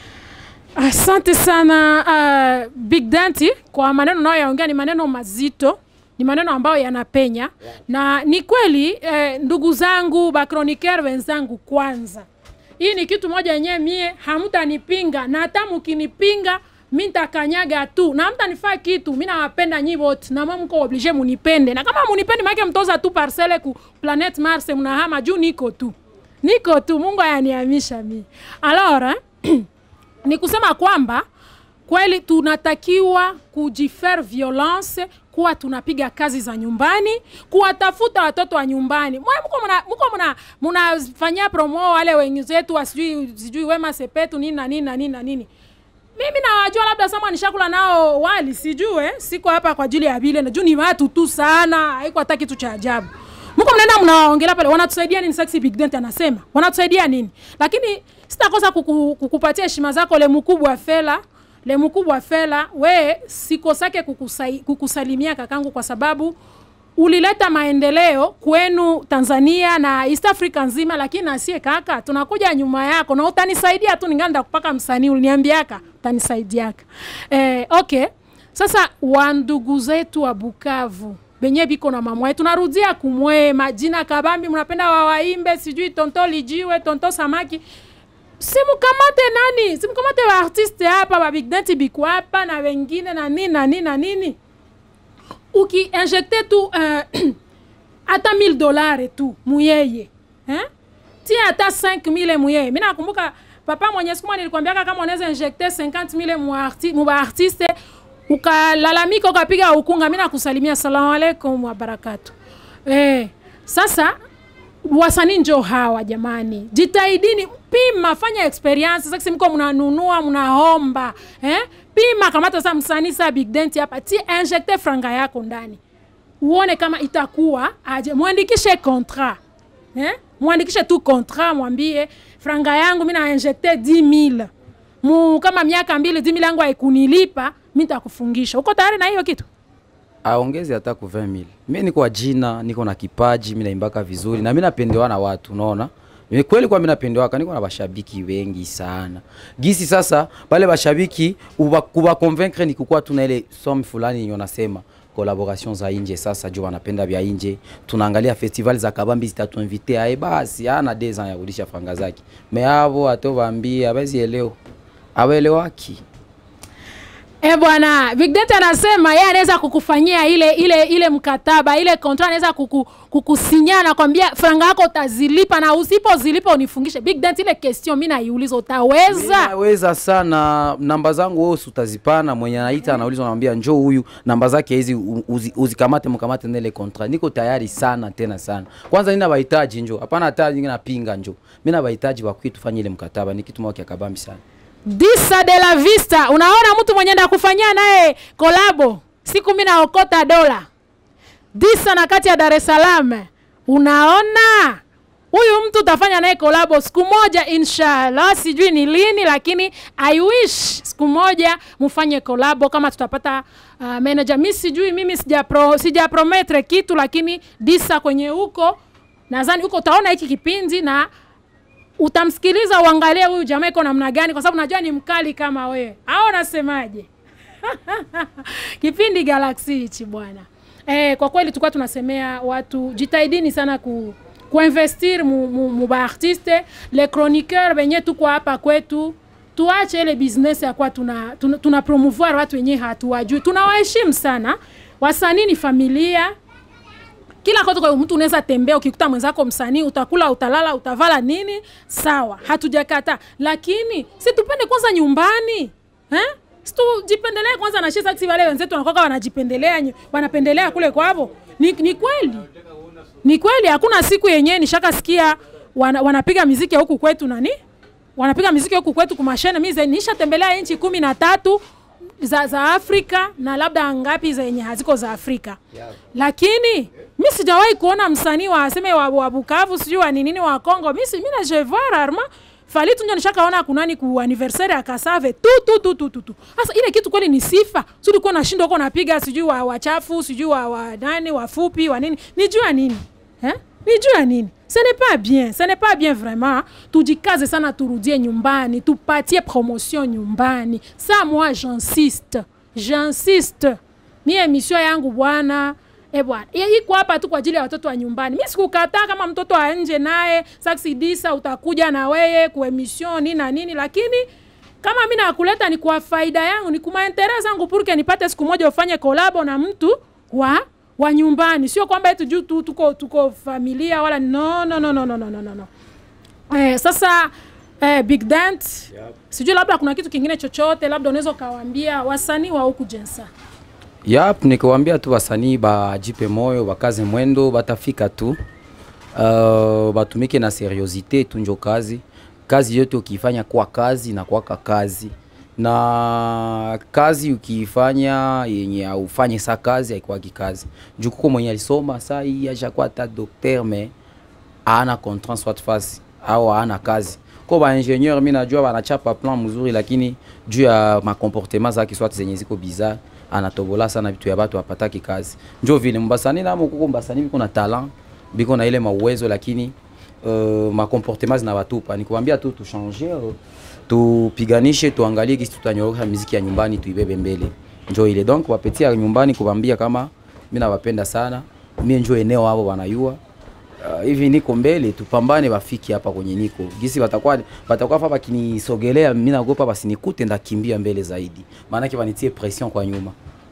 Asante sana uh, Big Danti kwa maneno unayoyaongea, ni maneno mazito, ni maneno ambayo yanapenya na ni kweli eh, ndugu zangu bakroniker wenzangu, kwanza hii ni kitu moja yenyewe mie hamtanipinga, na hata mkinipinga mi ntakanyaga tu na mtanifaa kitu. Mi nawapenda nyi wote na mwa mko oblige munipende, na kama munipende maake mtoza tu parcele ku planet Mars, mnahama juu niko tu niko tu, Mungu ayaniamisha mi alors eh? ni kusema kwamba kweli tunatakiwa kujifaire violence kuwa tunapiga kazi za nyumbani kuwatafuta watoto wa nyumbani mwe mko mna mko mna mnafanyia promo wale wenzetu wa sijui sijui wema sepetu nini na nini na nini na nini mimi nawajua labda sama nishakula nao wali sijue siko hapa kwa ajili ya vile najua ni watu tu sana haiko hata kitu cha ajabu mko mnaenda mnaongelea pale wanatusaidia nini sexy big dent anasema wanatusaidia nini lakini sitakosa kuku, kukupatia heshima zako le mkubwa fela le mkubwa fela we sikosake kukusai, kukusalimia kakangu kwa sababu ulileta maendeleo kwenu Tanzania na East Africa nzima, lakini nasie kaka, tunakuja nyuma yako na utanisaidia tu, ninganda kupaka msanii uliniambiaka utanisaidiaka. Eh, okay. Sasa wandugu zetu wa Bukavu benye biko na mama yetu, narudia kumwe majina kabambi, mnapenda wawaimbe sijui tonto lijiwe tonto samaki simkamate nani, simkamate wa artiste hapa wa Big Denti biko hapa na wengine na nini na nini na nini ukiinjekte tu uh, hata 1000 dolari tu muyeye eh? tia hata 5000 muyeye. Mimi nakumbuka papa mwenye siku moja nilikwambiaka kama unaweza injekte 50000 mu arti, mu artiste ukalalamika ukapiga ukunga, mimi nakusalimia salamu alaikum wa barakatu. Eh, sasa wasanii njo hawa jamani, jitahidini, pima, fanya experience. Sasa mko mnanunua mnaomba, eh? Pima, kamata sasa msanii sa Big Dent hapa, ti injecte franga yako ndani, uone kama itakuwa aje. Mwandikishe contrat eh? Mwandikishe tu contrat, mwambie franga yangu mimi na injecte 10000 mu kama miaka mbili 10000 yangu haikunilipa, mimi nitakufungisha. Uko tayari na hiyo kitu? aongeze hata ku 20000 mimi niko jina niko na kipaji mimi naimbaka vizuri na mimi napendewa na watu unaona mimi kweli kwa mimi napendewaka niko na bashabiki wengi sana gisi sasa pale bashabiki uba kuba convaincre ni kukua tuna ile somme fulani yenye unasema collaboration za nje sasa juu wanapenda vya nje tunaangalia festival za kabambi zitatuinvite aye basi ana des ans ya kurudisha franga zake me avo atovaambia abezi eleo awelewaki Eh bwana, Big Dent anasema yeye anaweza kukufanyia ile ile ile mkataba ile contract, anaweza kuku, kukusinya na kwambia franga yako utazilipa na usipozilipa unifungishe. Big Dent, ile question mimi naiuliza, utaweza? naweza sana namba zangu wewe usi utazipana mwenye anaita anauliza anamwambia njoo huyu namba zake hizi u- uzi- uzikamate mkamate nele contrat niko tayari sana tena sana kwanza nina bahitaji njoo hapana hata nyingine napinga njoo mimi na bahitaji wa tufanye ile mkataba ni kitu moja kia kabambi sana Disa de la Vista, unaona mtu mwenye nda kufanyia naye kolabo siku mimi naokota dola Disa na kati ya Dar es Salaam, unaona huyu mtu utafanya naye kolabo siku moja inshallah, sijui ni lini, lakini I wish siku moja mfanye kolabo kama tutapata uh, manager. Mimi sijui, mimi sija pro, sija prometre kitu, lakini Disa kwenye huko nadhani huko utaona hiki kipindi na utamsikiliza uangalie huyu jamaa iko namna gani, kwa sababu najua ni mkali kama wewe, au unasemaje? kipindi Galaxy hichi bwana. Eh, kwa kweli tulikuwa tunasemea watu jitahidini sana ku kuinvestir mu, mu, mu ba artiste les chroniqueurs benye tuko hapa kwetu tuache ile business ya kwa tuna, tuna, tuna promouvoir watu wenyewe hatuwajui. Tunawaheshimu sana wasanii, ni familia kila kote kwa mtu unaweza tembea, ukikuta mwenzako msanii, utakula, utalala, utavala nini, sawa, hatujakata, lakini si tupende kwanza nyumbani eh? Si tujipendelee kwanza na shisa kisi wale wenzetu wanakuwa wanajipendelea, nyu- wanapendelea kule kwavo. Ni, ni kweli ni kweli, hakuna siku yenyewe nishakasikia wana, wanapiga miziki ya huku kwetu nani wanapiga miziki huku kwetu kumashene mi nishatembelea nchi kumi na tatu za, za afrika na labda ngapi zenye haziko za afrika lakini mi sijawahi kuona msanii wa aseme wa, wa bukavu sijui wa ninini wa congo mi si- mi na je vois rarement fali tunjo nishakaona kunani ku anniversaire ya kasave tu tu tu tu tu tu sasa ile kitu kweli ni sifa si ulikuwa unashinda huko unapiga sijui wa wachafu sijui wa, wa nani wafupi wa nini nijua nini eh? nijua nini ce n'est pas bien ce n'est pas bien vraiment tujikaze sana turudie nyumbani tupatie promotion nyumbani sa moi j'insiste j'insiste mi emission yangu bwana e bwana I- iko hapa tu kwa ajili ya watoto wa nyumbani mi sikukataa kama mtoto wa nje naye saksidisa utakuja na weye kuemission nini na nini lakini kama mi nakuleta ni kwa faida yangu ni kumaentere zangu purke nipate siku moja ufanye kolabo na mtu wa wa nyumbani sio kwamba eti juu tu tuko tuko familia wala no no no no no no no no no eh, sasa eh, big dent yep. sijui labda kuna kitu kingine chochote labda unaweza ukawaambia wasanii wa huku jensa Yap, nikiwaambia tu wasanii bajipe moyo, bakaze mwendo, batafika tu. Uh, batumike na seriosite tu njo kazi. Kazi yote ukiifanya kwa kazi na kwaka kazi na kazi ukiifanya yenye aufanye sa kazi haikwaki kazi. Juu kuko mwenye alisoma saa hii ashakuwa hata docteur me ana contrat soit fasi au ana kazi ko ba ingénieur mi najua banachapa plan mzuri lakini juu ya makomportement zake soit zenye ziko bizarre anatobola sana vitu ya batu apataki kazi njo vile mbasani namo kuko mbasani biko na talent biko na ile mauwezo lakini uh, makomportement zinawatupa nikuambia tu tuchange uh, tupiganishe tuangalie kisi tutanyorosha miziki ya nyumbani tuibebe mbele njo ile donc wapetia ya nyumbani kubambia kama mi nawapenda sana mie njo eneo hapo wanayua Uh, hivi niko mbele tupambane bafiki hapa kwenye niko gisi watakuwa watakuwa hapa bakinisogelea mimi naogopa basinikute ndakimbia mbele zaidi maanake wanitie pression kwa nyuma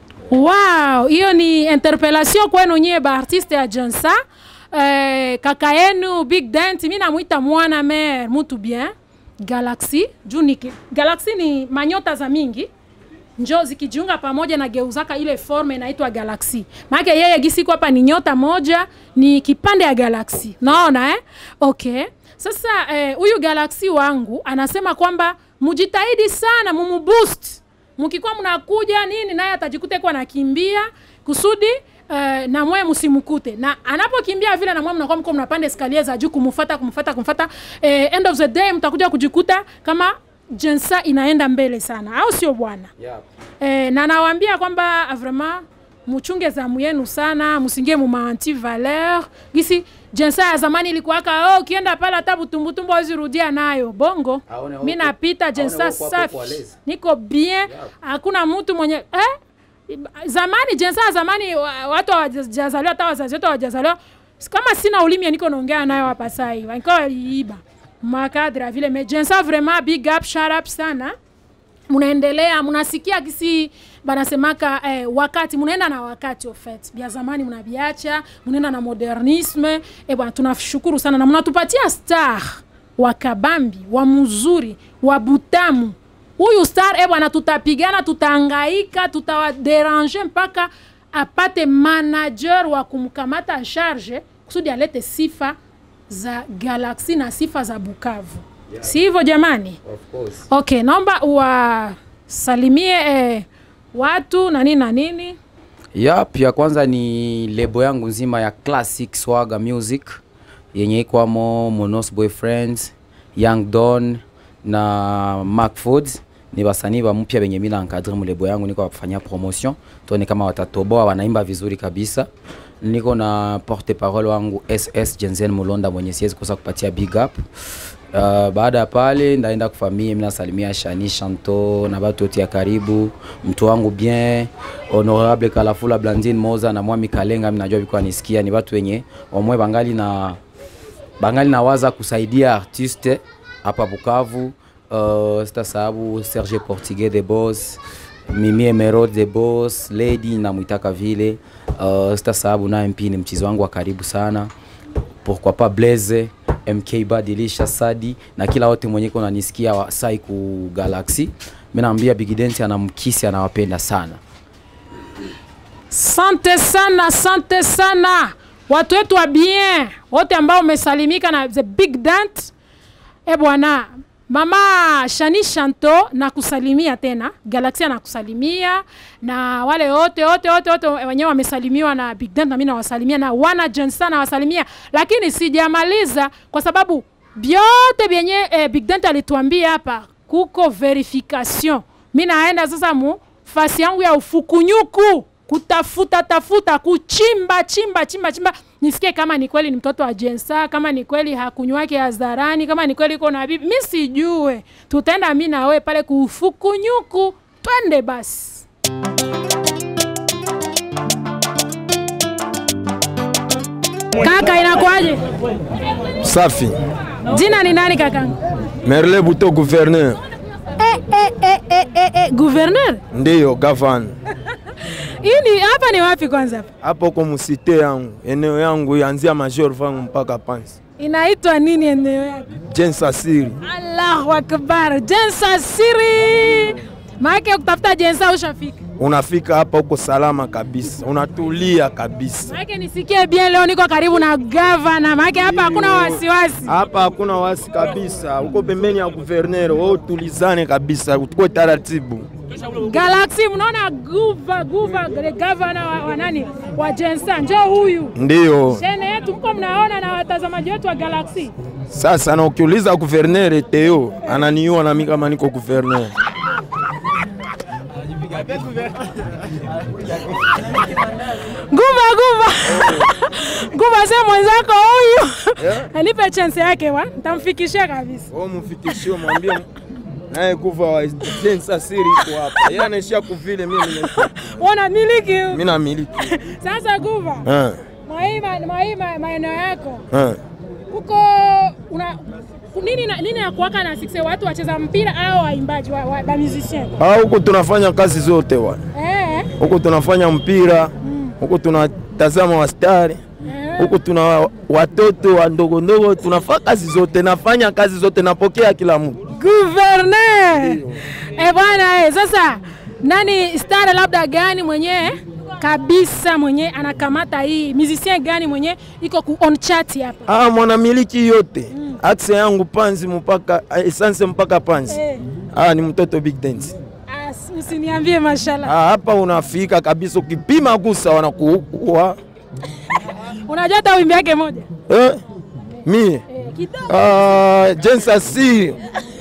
wow hiyo ni interpellation kwenu nyie baartiste ya jensa eh, kaka yenu big dent mi namwita mwana mer mutu bien galaxy juu ni galaxy ni manyota za mingi njo zikijiunga pamoja na geuzaka ile forme inaitwa galaxy maake yeye gisiko hapa ni nyota moja ni kipande ya galaxy naona eh? okay sasa huyu eh, galaxy wangu anasema kwamba mujitahidi sana mumuboost mkikuwa mnakuja nini naye atajikuta kuwa nakimbia kusudi uh, na mwe msimkute na anapokimbia vile na mwe mnakuwa mko mnapanda eskalier za juu kumfuata kumfuata kumfuata eh, end of the day mtakuja kujikuta kama jensa inaenda mbele sana au sio bwana yep. eh, na nawaambia kwamba vraiment muchunge zamu yenu sana musingie muma anti valeur gisi jensa ya zamani ilikuwaka oh, ukienda pale hata butumbutumbu wazirudia nayo bongo Aone mi huko- napita aone jensa huko hapo safi kwa lezi. niko bien hakuna mtu mwenye eh? zamani jensa ya zamani wa- watu hawajazaliwa hata wazazi wetu hawajazaliwa kama sina ulimi niko naongea nayo hapa saa hii walikuwa waliiba makadra vile me jensa vraiment big up shout up sana mnaendelea mnasikia kisi banasemaka eh, wakati mnaenda na wakati ofet vya zamani mnaviacha mnaenda na modernisme eh, bwana tunashukuru sana na mnatupatia star wa kabambi wa mzuri wa butamu huyu star eh, bwana tutapigana tutaangaika tutawaderange mpaka apate manager wa kumkamata en charge kusudi alete sifa za galaksi na sifa za bukavu yeah. si hivyo jamani Of course. okay naomba uwasalimie eh, watu na nini na nini Yap, ya kwanza ni lebo yangu nzima ya Classic Swaga Music yenye ikwamo Monos Boyfriends, Young Don na Mark Foods ni wasanii wa mpya wenye mimi nankadri mlebo yangu, niko wafanyia promotion, tuone kama watatoboa, wanaimba vizuri kabisa. Niko na porte parole wangu SS Jensen Mulonda mwenye siwezi kosa kupatia big up. Uh, baada ya pale ndaenda kufamia, mimi nasalimia Shani Shanto na batu wote ya karibu, mtu wangu bien honorable Kalafula Blandine Moza na Mwami Kalenga, mimi najua biko anisikia, ni watu wenye wamwe bangali na bangali nawaza kusaidia artiste hapa Bukavu. Uh, sitasababu Serge Portugais the boss Mimi Emerald the boss lady namwitaka vile. Uh, sitasababu naye mpi ni mchizi wangu wa karibu sana pourquoi pas Blaze MK Badilisha Sadi na kila wote mwenye iko nanisikia wa sai ku Galaxy. Mimi naambia Big Dance anamkisi anawapenda sana. sante sana sante sana watu wetu wa bien wote ambao umesalimika na the big dant e bwana mama shani shanto nakusalimia tena galaxia nakusalimia na wale wote wote wote wote wenyewe wamesalimiwa na big dant nami nawasalimia na wana jensa nawasalimia lakini sijamaliza kwa sababu vyote vyenye eh, big dant alituambia hapa kuko verification mi naenda sasa mu fasi yangu ya ufukunyuku kutafuta tafuta kuchimba chimba chimba chimba nisikie kama ni kweli ni mtoto wa jensa kama ni kweli hakunywake hadharani kama ni kweli iko na bibi mi sijue tutaenda mi na wewe pale kufukunyuku twende basi kaka inakuaje Safi. jina ni nani kakanga Merle Buto gouverneur. eh, eh, eh, eh, eh, eh, gouverneur Ndiyo gavana. hii ni hapa ni wapi kwanza hapa Hapo huko musite yangu, eneo yangu yanzia Major vangu mpaka Pansi. inaitwa nini eneo yako Jensa Siri. allahu akbar jensa siri maake kutafuta jensa ushafika Unafika hapa huko salama kabisa, unatulia kabisa. maake nisikie bien leo niko karibu na gavana maake hapa hakuna wasiwasi Hapa hakuna wasi kabisa, uko pembeni ya gouverneur. Wewe tulizane kabisa, utukue taratibu. galaxy mnaona guva guva the gavana wa, wa nani wa jensa njo huyu Ndiyo shene yetu mko mnaona na watazamaji wetu wa galaxy sasa, na ukiuliza gouverneur Teo ananiua nami kama niko gouverneur. guva guva guva se mwenzako huyu anipe chance yake wa ntamfikishia kabisa Wewe mfikishie, mwambie naye kuva wa Jensa Siri iko hapa. Yeye anaishia kuvile, mimi nina- wana miliki mimi namiliki. sasa guva Eh, mwahii mwahii maeneo yako eh. huko una nini na- nini nakuwaka na sikse watu wacheza mpira au waimbaji wa, wa, wa musicien Ah, huku tunafanya kazi zote bwana. eh, Huku tunafanya mpira, huku tunatazama wastari, eh. huku tuna watoto wa ndogo ndogo, tunafanya kazi zote, nafanya kazi zote, napokea kila mtu. Gouverneur eh bwana eh, sasa nani star labda gani mwenyewe kabisa mwenye anakamata hii musicien gani mwenye iko ku on chat hapa Ah, mwanamiliki yote akse yangu Panzi mpaka ah, essence mpaka Panzi. eh. Ah, ni mtoto Big Dance. As, usiniambie mashallah Ah, hapa unafika kabisa, ukipima gusa wanakuua. unajua hata wimbi yake moja Eh, mie eh, kidogo ah, Jensa Siri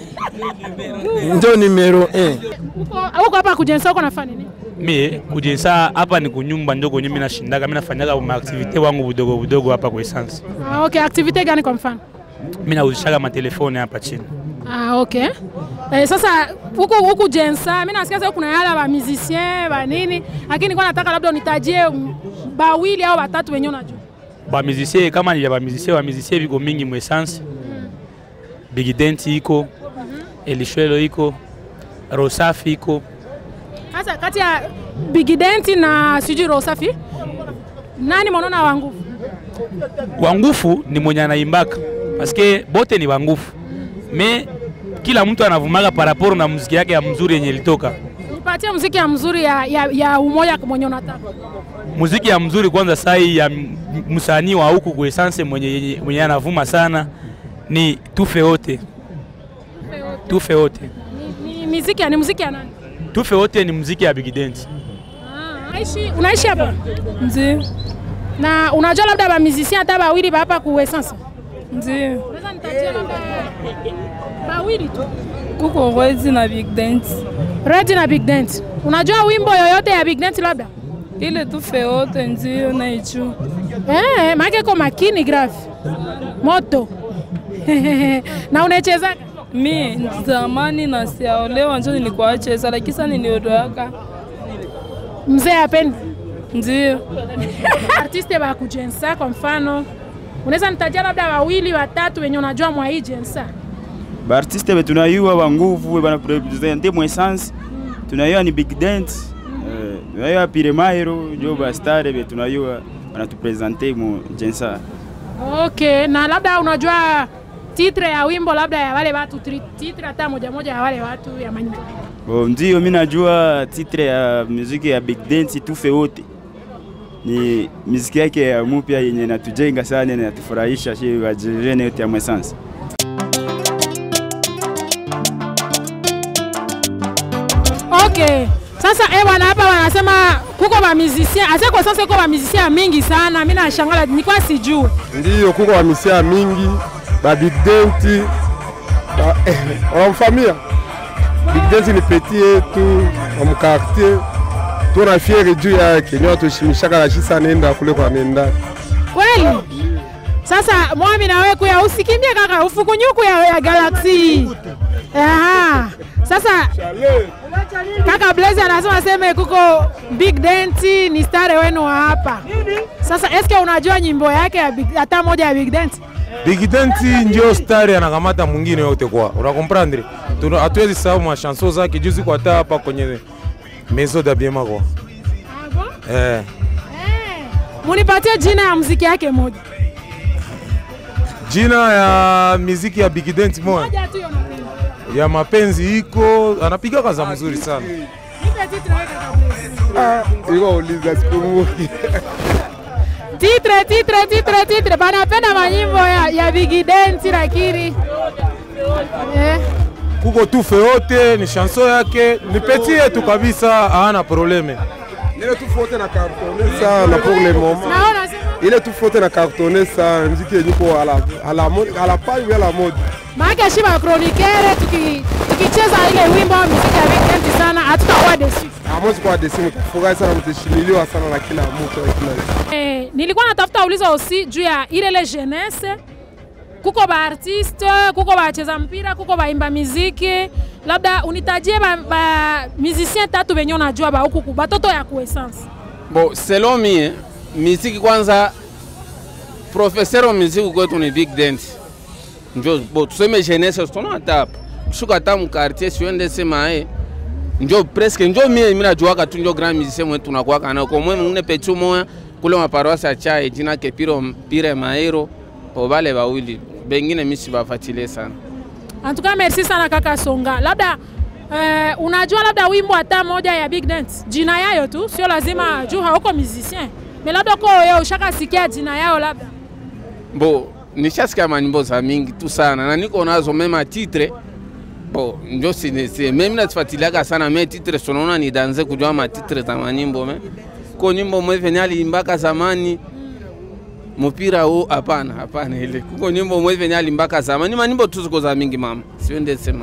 ndio numero 1. huko huko hapa kujensa huko nafanya nini mie kujensa hapa ni kunyumba njo kwenye mimi nashindaga mimi nafanyaga maaktivite wangu budogo budogo hapa kwa essence ah, okay activity gani kwa mfano mimi nauzishaga matelefoni hapa chini Ah, okay. Eh, sasa huku huku jensa mimi nasikia sasa kuna yale ba musicien ba nini, lakini kwa nataka labda unitajie mm, bawili au watatu wenyewe unajua. bamizisie kama ni bamizisie bamizisie viko mingi mu essence Big Dent iko Elishwelo iko Rosafi iko Sasa kati ya Big Dent na sijui Roho Safi nani mwanona wa nguvu? wangufu ni mwenye anaimbaka paske bote ni wangufu me kila mtu anavumaga paraporo na muziki yake ya mzuri yenye ilitoka Nipatie muziki ya mzuri ya, ya, ya umoja mwenye unataka. muziki ya mzuri kwanza sai ya m- msanii wa huku kwa essence mwenye, mwenye anavuma sana ni tufe wote tufe wote Ni, ni muziki ya ni muziki ya nani? tufe wote ni muziki ya Big Dent Ah, unaishi unaishi hapa? Ndio, Na unajua labda ba musicien hata bawili ba hapa ku essence. ndio. Unaweza nitajia labda bawili tu. Kuko Redi na Big Dent. Red na Big Dent. Unajua wimbo yoyote ya Big Dent labda? Ile tufe wote ndio naijua. Eh, maana ko makini grave. Moto. na unachezaga? Mi zamani na siaolewa njo nilikuwa cheza, lakini sasa niliodoaka. Mzee apendi. Ndio, Artiste ba kujensa kwa mfano. Unaweza nitajia labda wawili watatu wenye unajua mwa hii jensa. baartiste be tunayua ba nguvu be banapresente mu essence tunayua ni big dent eh, tunayua pire mairo njo bastare be tunayua banatupresente mu jensa Okay, na labda unajua titre ya wimbo labda ya wale watu tri- titre hata moja moja ya wale watu ya manyimbo. oh, ndio mi najua titre ya muziki ya big dent tufe wote ni muziki yake ya mupya yenye natujenga sana na natufurahisha shi wajirene yote ya Mwesansi. Okay. Sasa eh bwana hapa wanasema kuko ba musicien, asa kwa sasa kuko ba musicien mingi sana. Mimi nashangala nilikuwa sijui. Ndiyo, kuko wamisia mingi ba big denti ba- eh, wanamfamia big denti ni peti yetu wa mkartier, tuna fiere juu yake, ni watushimishaka na shisa nenda kule kwa nenda Kweli? Sasa mwami na wewe kuya usikimbie kaka ufukunyuku ya, ya Galaxy. Aha. Sasa kaka Blaze anasema seme kuko Big Denti ni stare wenu wa hapa. Sasa eske unajua nyimbo yake ya Big, hata moja ya Big Denti? Big Denti ndio stari anakamata mwingine yote kwa. Unakomprendre? Tuna hatuwezi sahau mashanso zake juzi kwa hata hapa kwenye Maison d'Habillement kwa. Eh. Munipatie jina ya muziki yake moja. Jina ya miziki ya Big Denti moja Moja tu hiyo napenda. ya mapenzi iko anapiga kaza mzuri sana. Nipe titre wewe kaka Blaze. iko uliza sikumbuki Titre, titre, titre, titre. Banapenda manyimbo ya, ya Big Denti lakini eh. Kuko tufe yote ni chanson yake ni peti yetu kabisa, hana probleme. ile tu fote na cartonne sana pour le moment Naona sema ile tu fote na cartonne sana mziki yenye ko ala ala mode ala page ou ala mode maana shiba kronikere tuki tukicheza ile wimbo wa muziki ya Big Denti sana hatutakuwa desu. amwezi kwa desimu kufurahi sana mteshimiliwa sana na kila mtu na kila Eh, nilikuwa natafuta uliza aussi juu ya ile ile jeunesse kuko ba artiste kuko bacheza mpira kuko baimba miziki labda unitajie ba, ba musicien tatu benye unajua ba huku ku- batoto ya kuessence Bo, selon mie miziki kwanza, professeur wa miziki kwetu ni Big Dent. Njo bo tuseme jeunesse tuna hata hapa kushuka hata mkartier siende sema eh njo presque njo mie mimi najuaka tu njo grand musicien mwetu tunakuwaka nao kwa mwe mwingine pechu moya kule maparoisi ya chai jina ke piro pire maero po bale bawili bengine mimi sibafuatilie sana. En tout cas merci sana kaka Songa. Labda eh, unajua labda wimbo hata moja ya Big Dent jina yayo tu, sio lazima juu hauko musicien, mais labda ko wewe ushakasikia jina yao labda Bo nishasikia manyimbo za mingi tu sana na niko nazo mema titre bo njo sinese mimi nazifuatiliaka sana me titre sonaona ni danze kujua matitre za manyimbo me ko nyimbo mwe venye aliimbaka zamani mupira huu hapana hapana ile kuko nyimbo mwe venye aliimbaka zamani manyimbo tu ziko za mingi mama siwende sema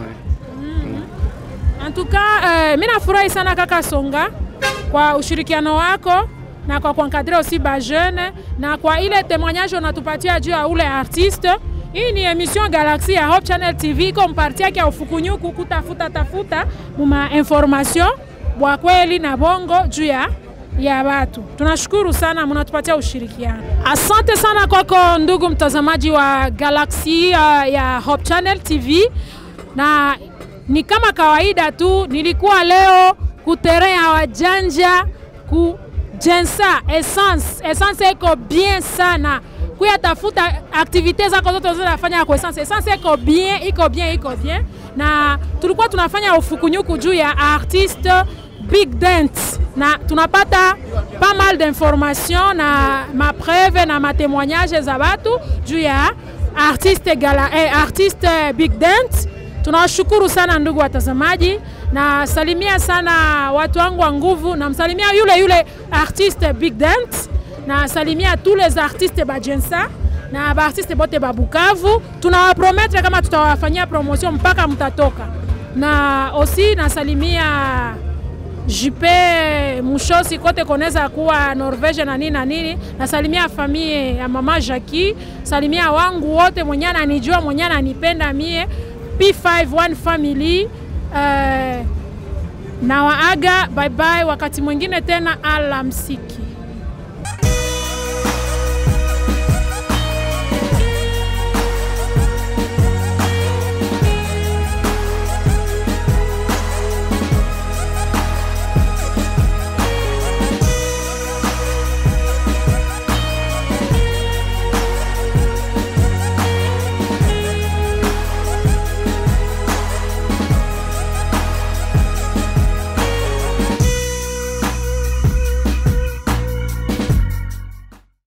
En tout cas, euh, mimi nafurahi sana kaka Songa kwa ushirikiano wako na kwa kuankadre aussi ba jeune na kwa ile témoignage unatupatia juu ya ule artiste. Hii ni emission Galaxy ya Hope Channel TV iko mparti yake ya ufukunyuku kutafuta tafuta muma information bwa kweli na bongo juu ya ya watu. Tunashukuru sana, mnatupatia ushirikiano. Asante sana kwako ndugu mtazamaji wa Galaxy uh, ya Hope Channel TV na ni kama kawaida tu, nilikuwa leo kutere ya wajanja ku Jensa Essence. Essence iko bien sana kuya tafuta aktivite zako zote zinafanya kwa Essence. Essence iko bien, iko bien, iko bien, na tulikuwa tunafanya ufukunyuku juu ya artiste Big Dent na tunapata pas mal d'informations na mapreve na matemoignage za watu juu ya artiste, gala, eh, artiste Big Dent Tunawashukuru sana ndugu watazamaji, na salimia sana watu wangu wa nguvu, namsalimia yule yule artiste Big Dent, na salimia tous les artistes ba Jensa na baartiste bote ba Bukavu. Tunawaprometre kama tutawafanyia promotion mpaka mtatoka, na aussi nasalimia Jupe Mushosi kote koneza kuwa Norvege na nini na nini. Nasalimia famille ya mama Jackie, salimia wangu wote mwenye ananijua mwenye ananipenda mie P5 One Family uh, na waaga bye bye, wakati mwingine tena alamsiki.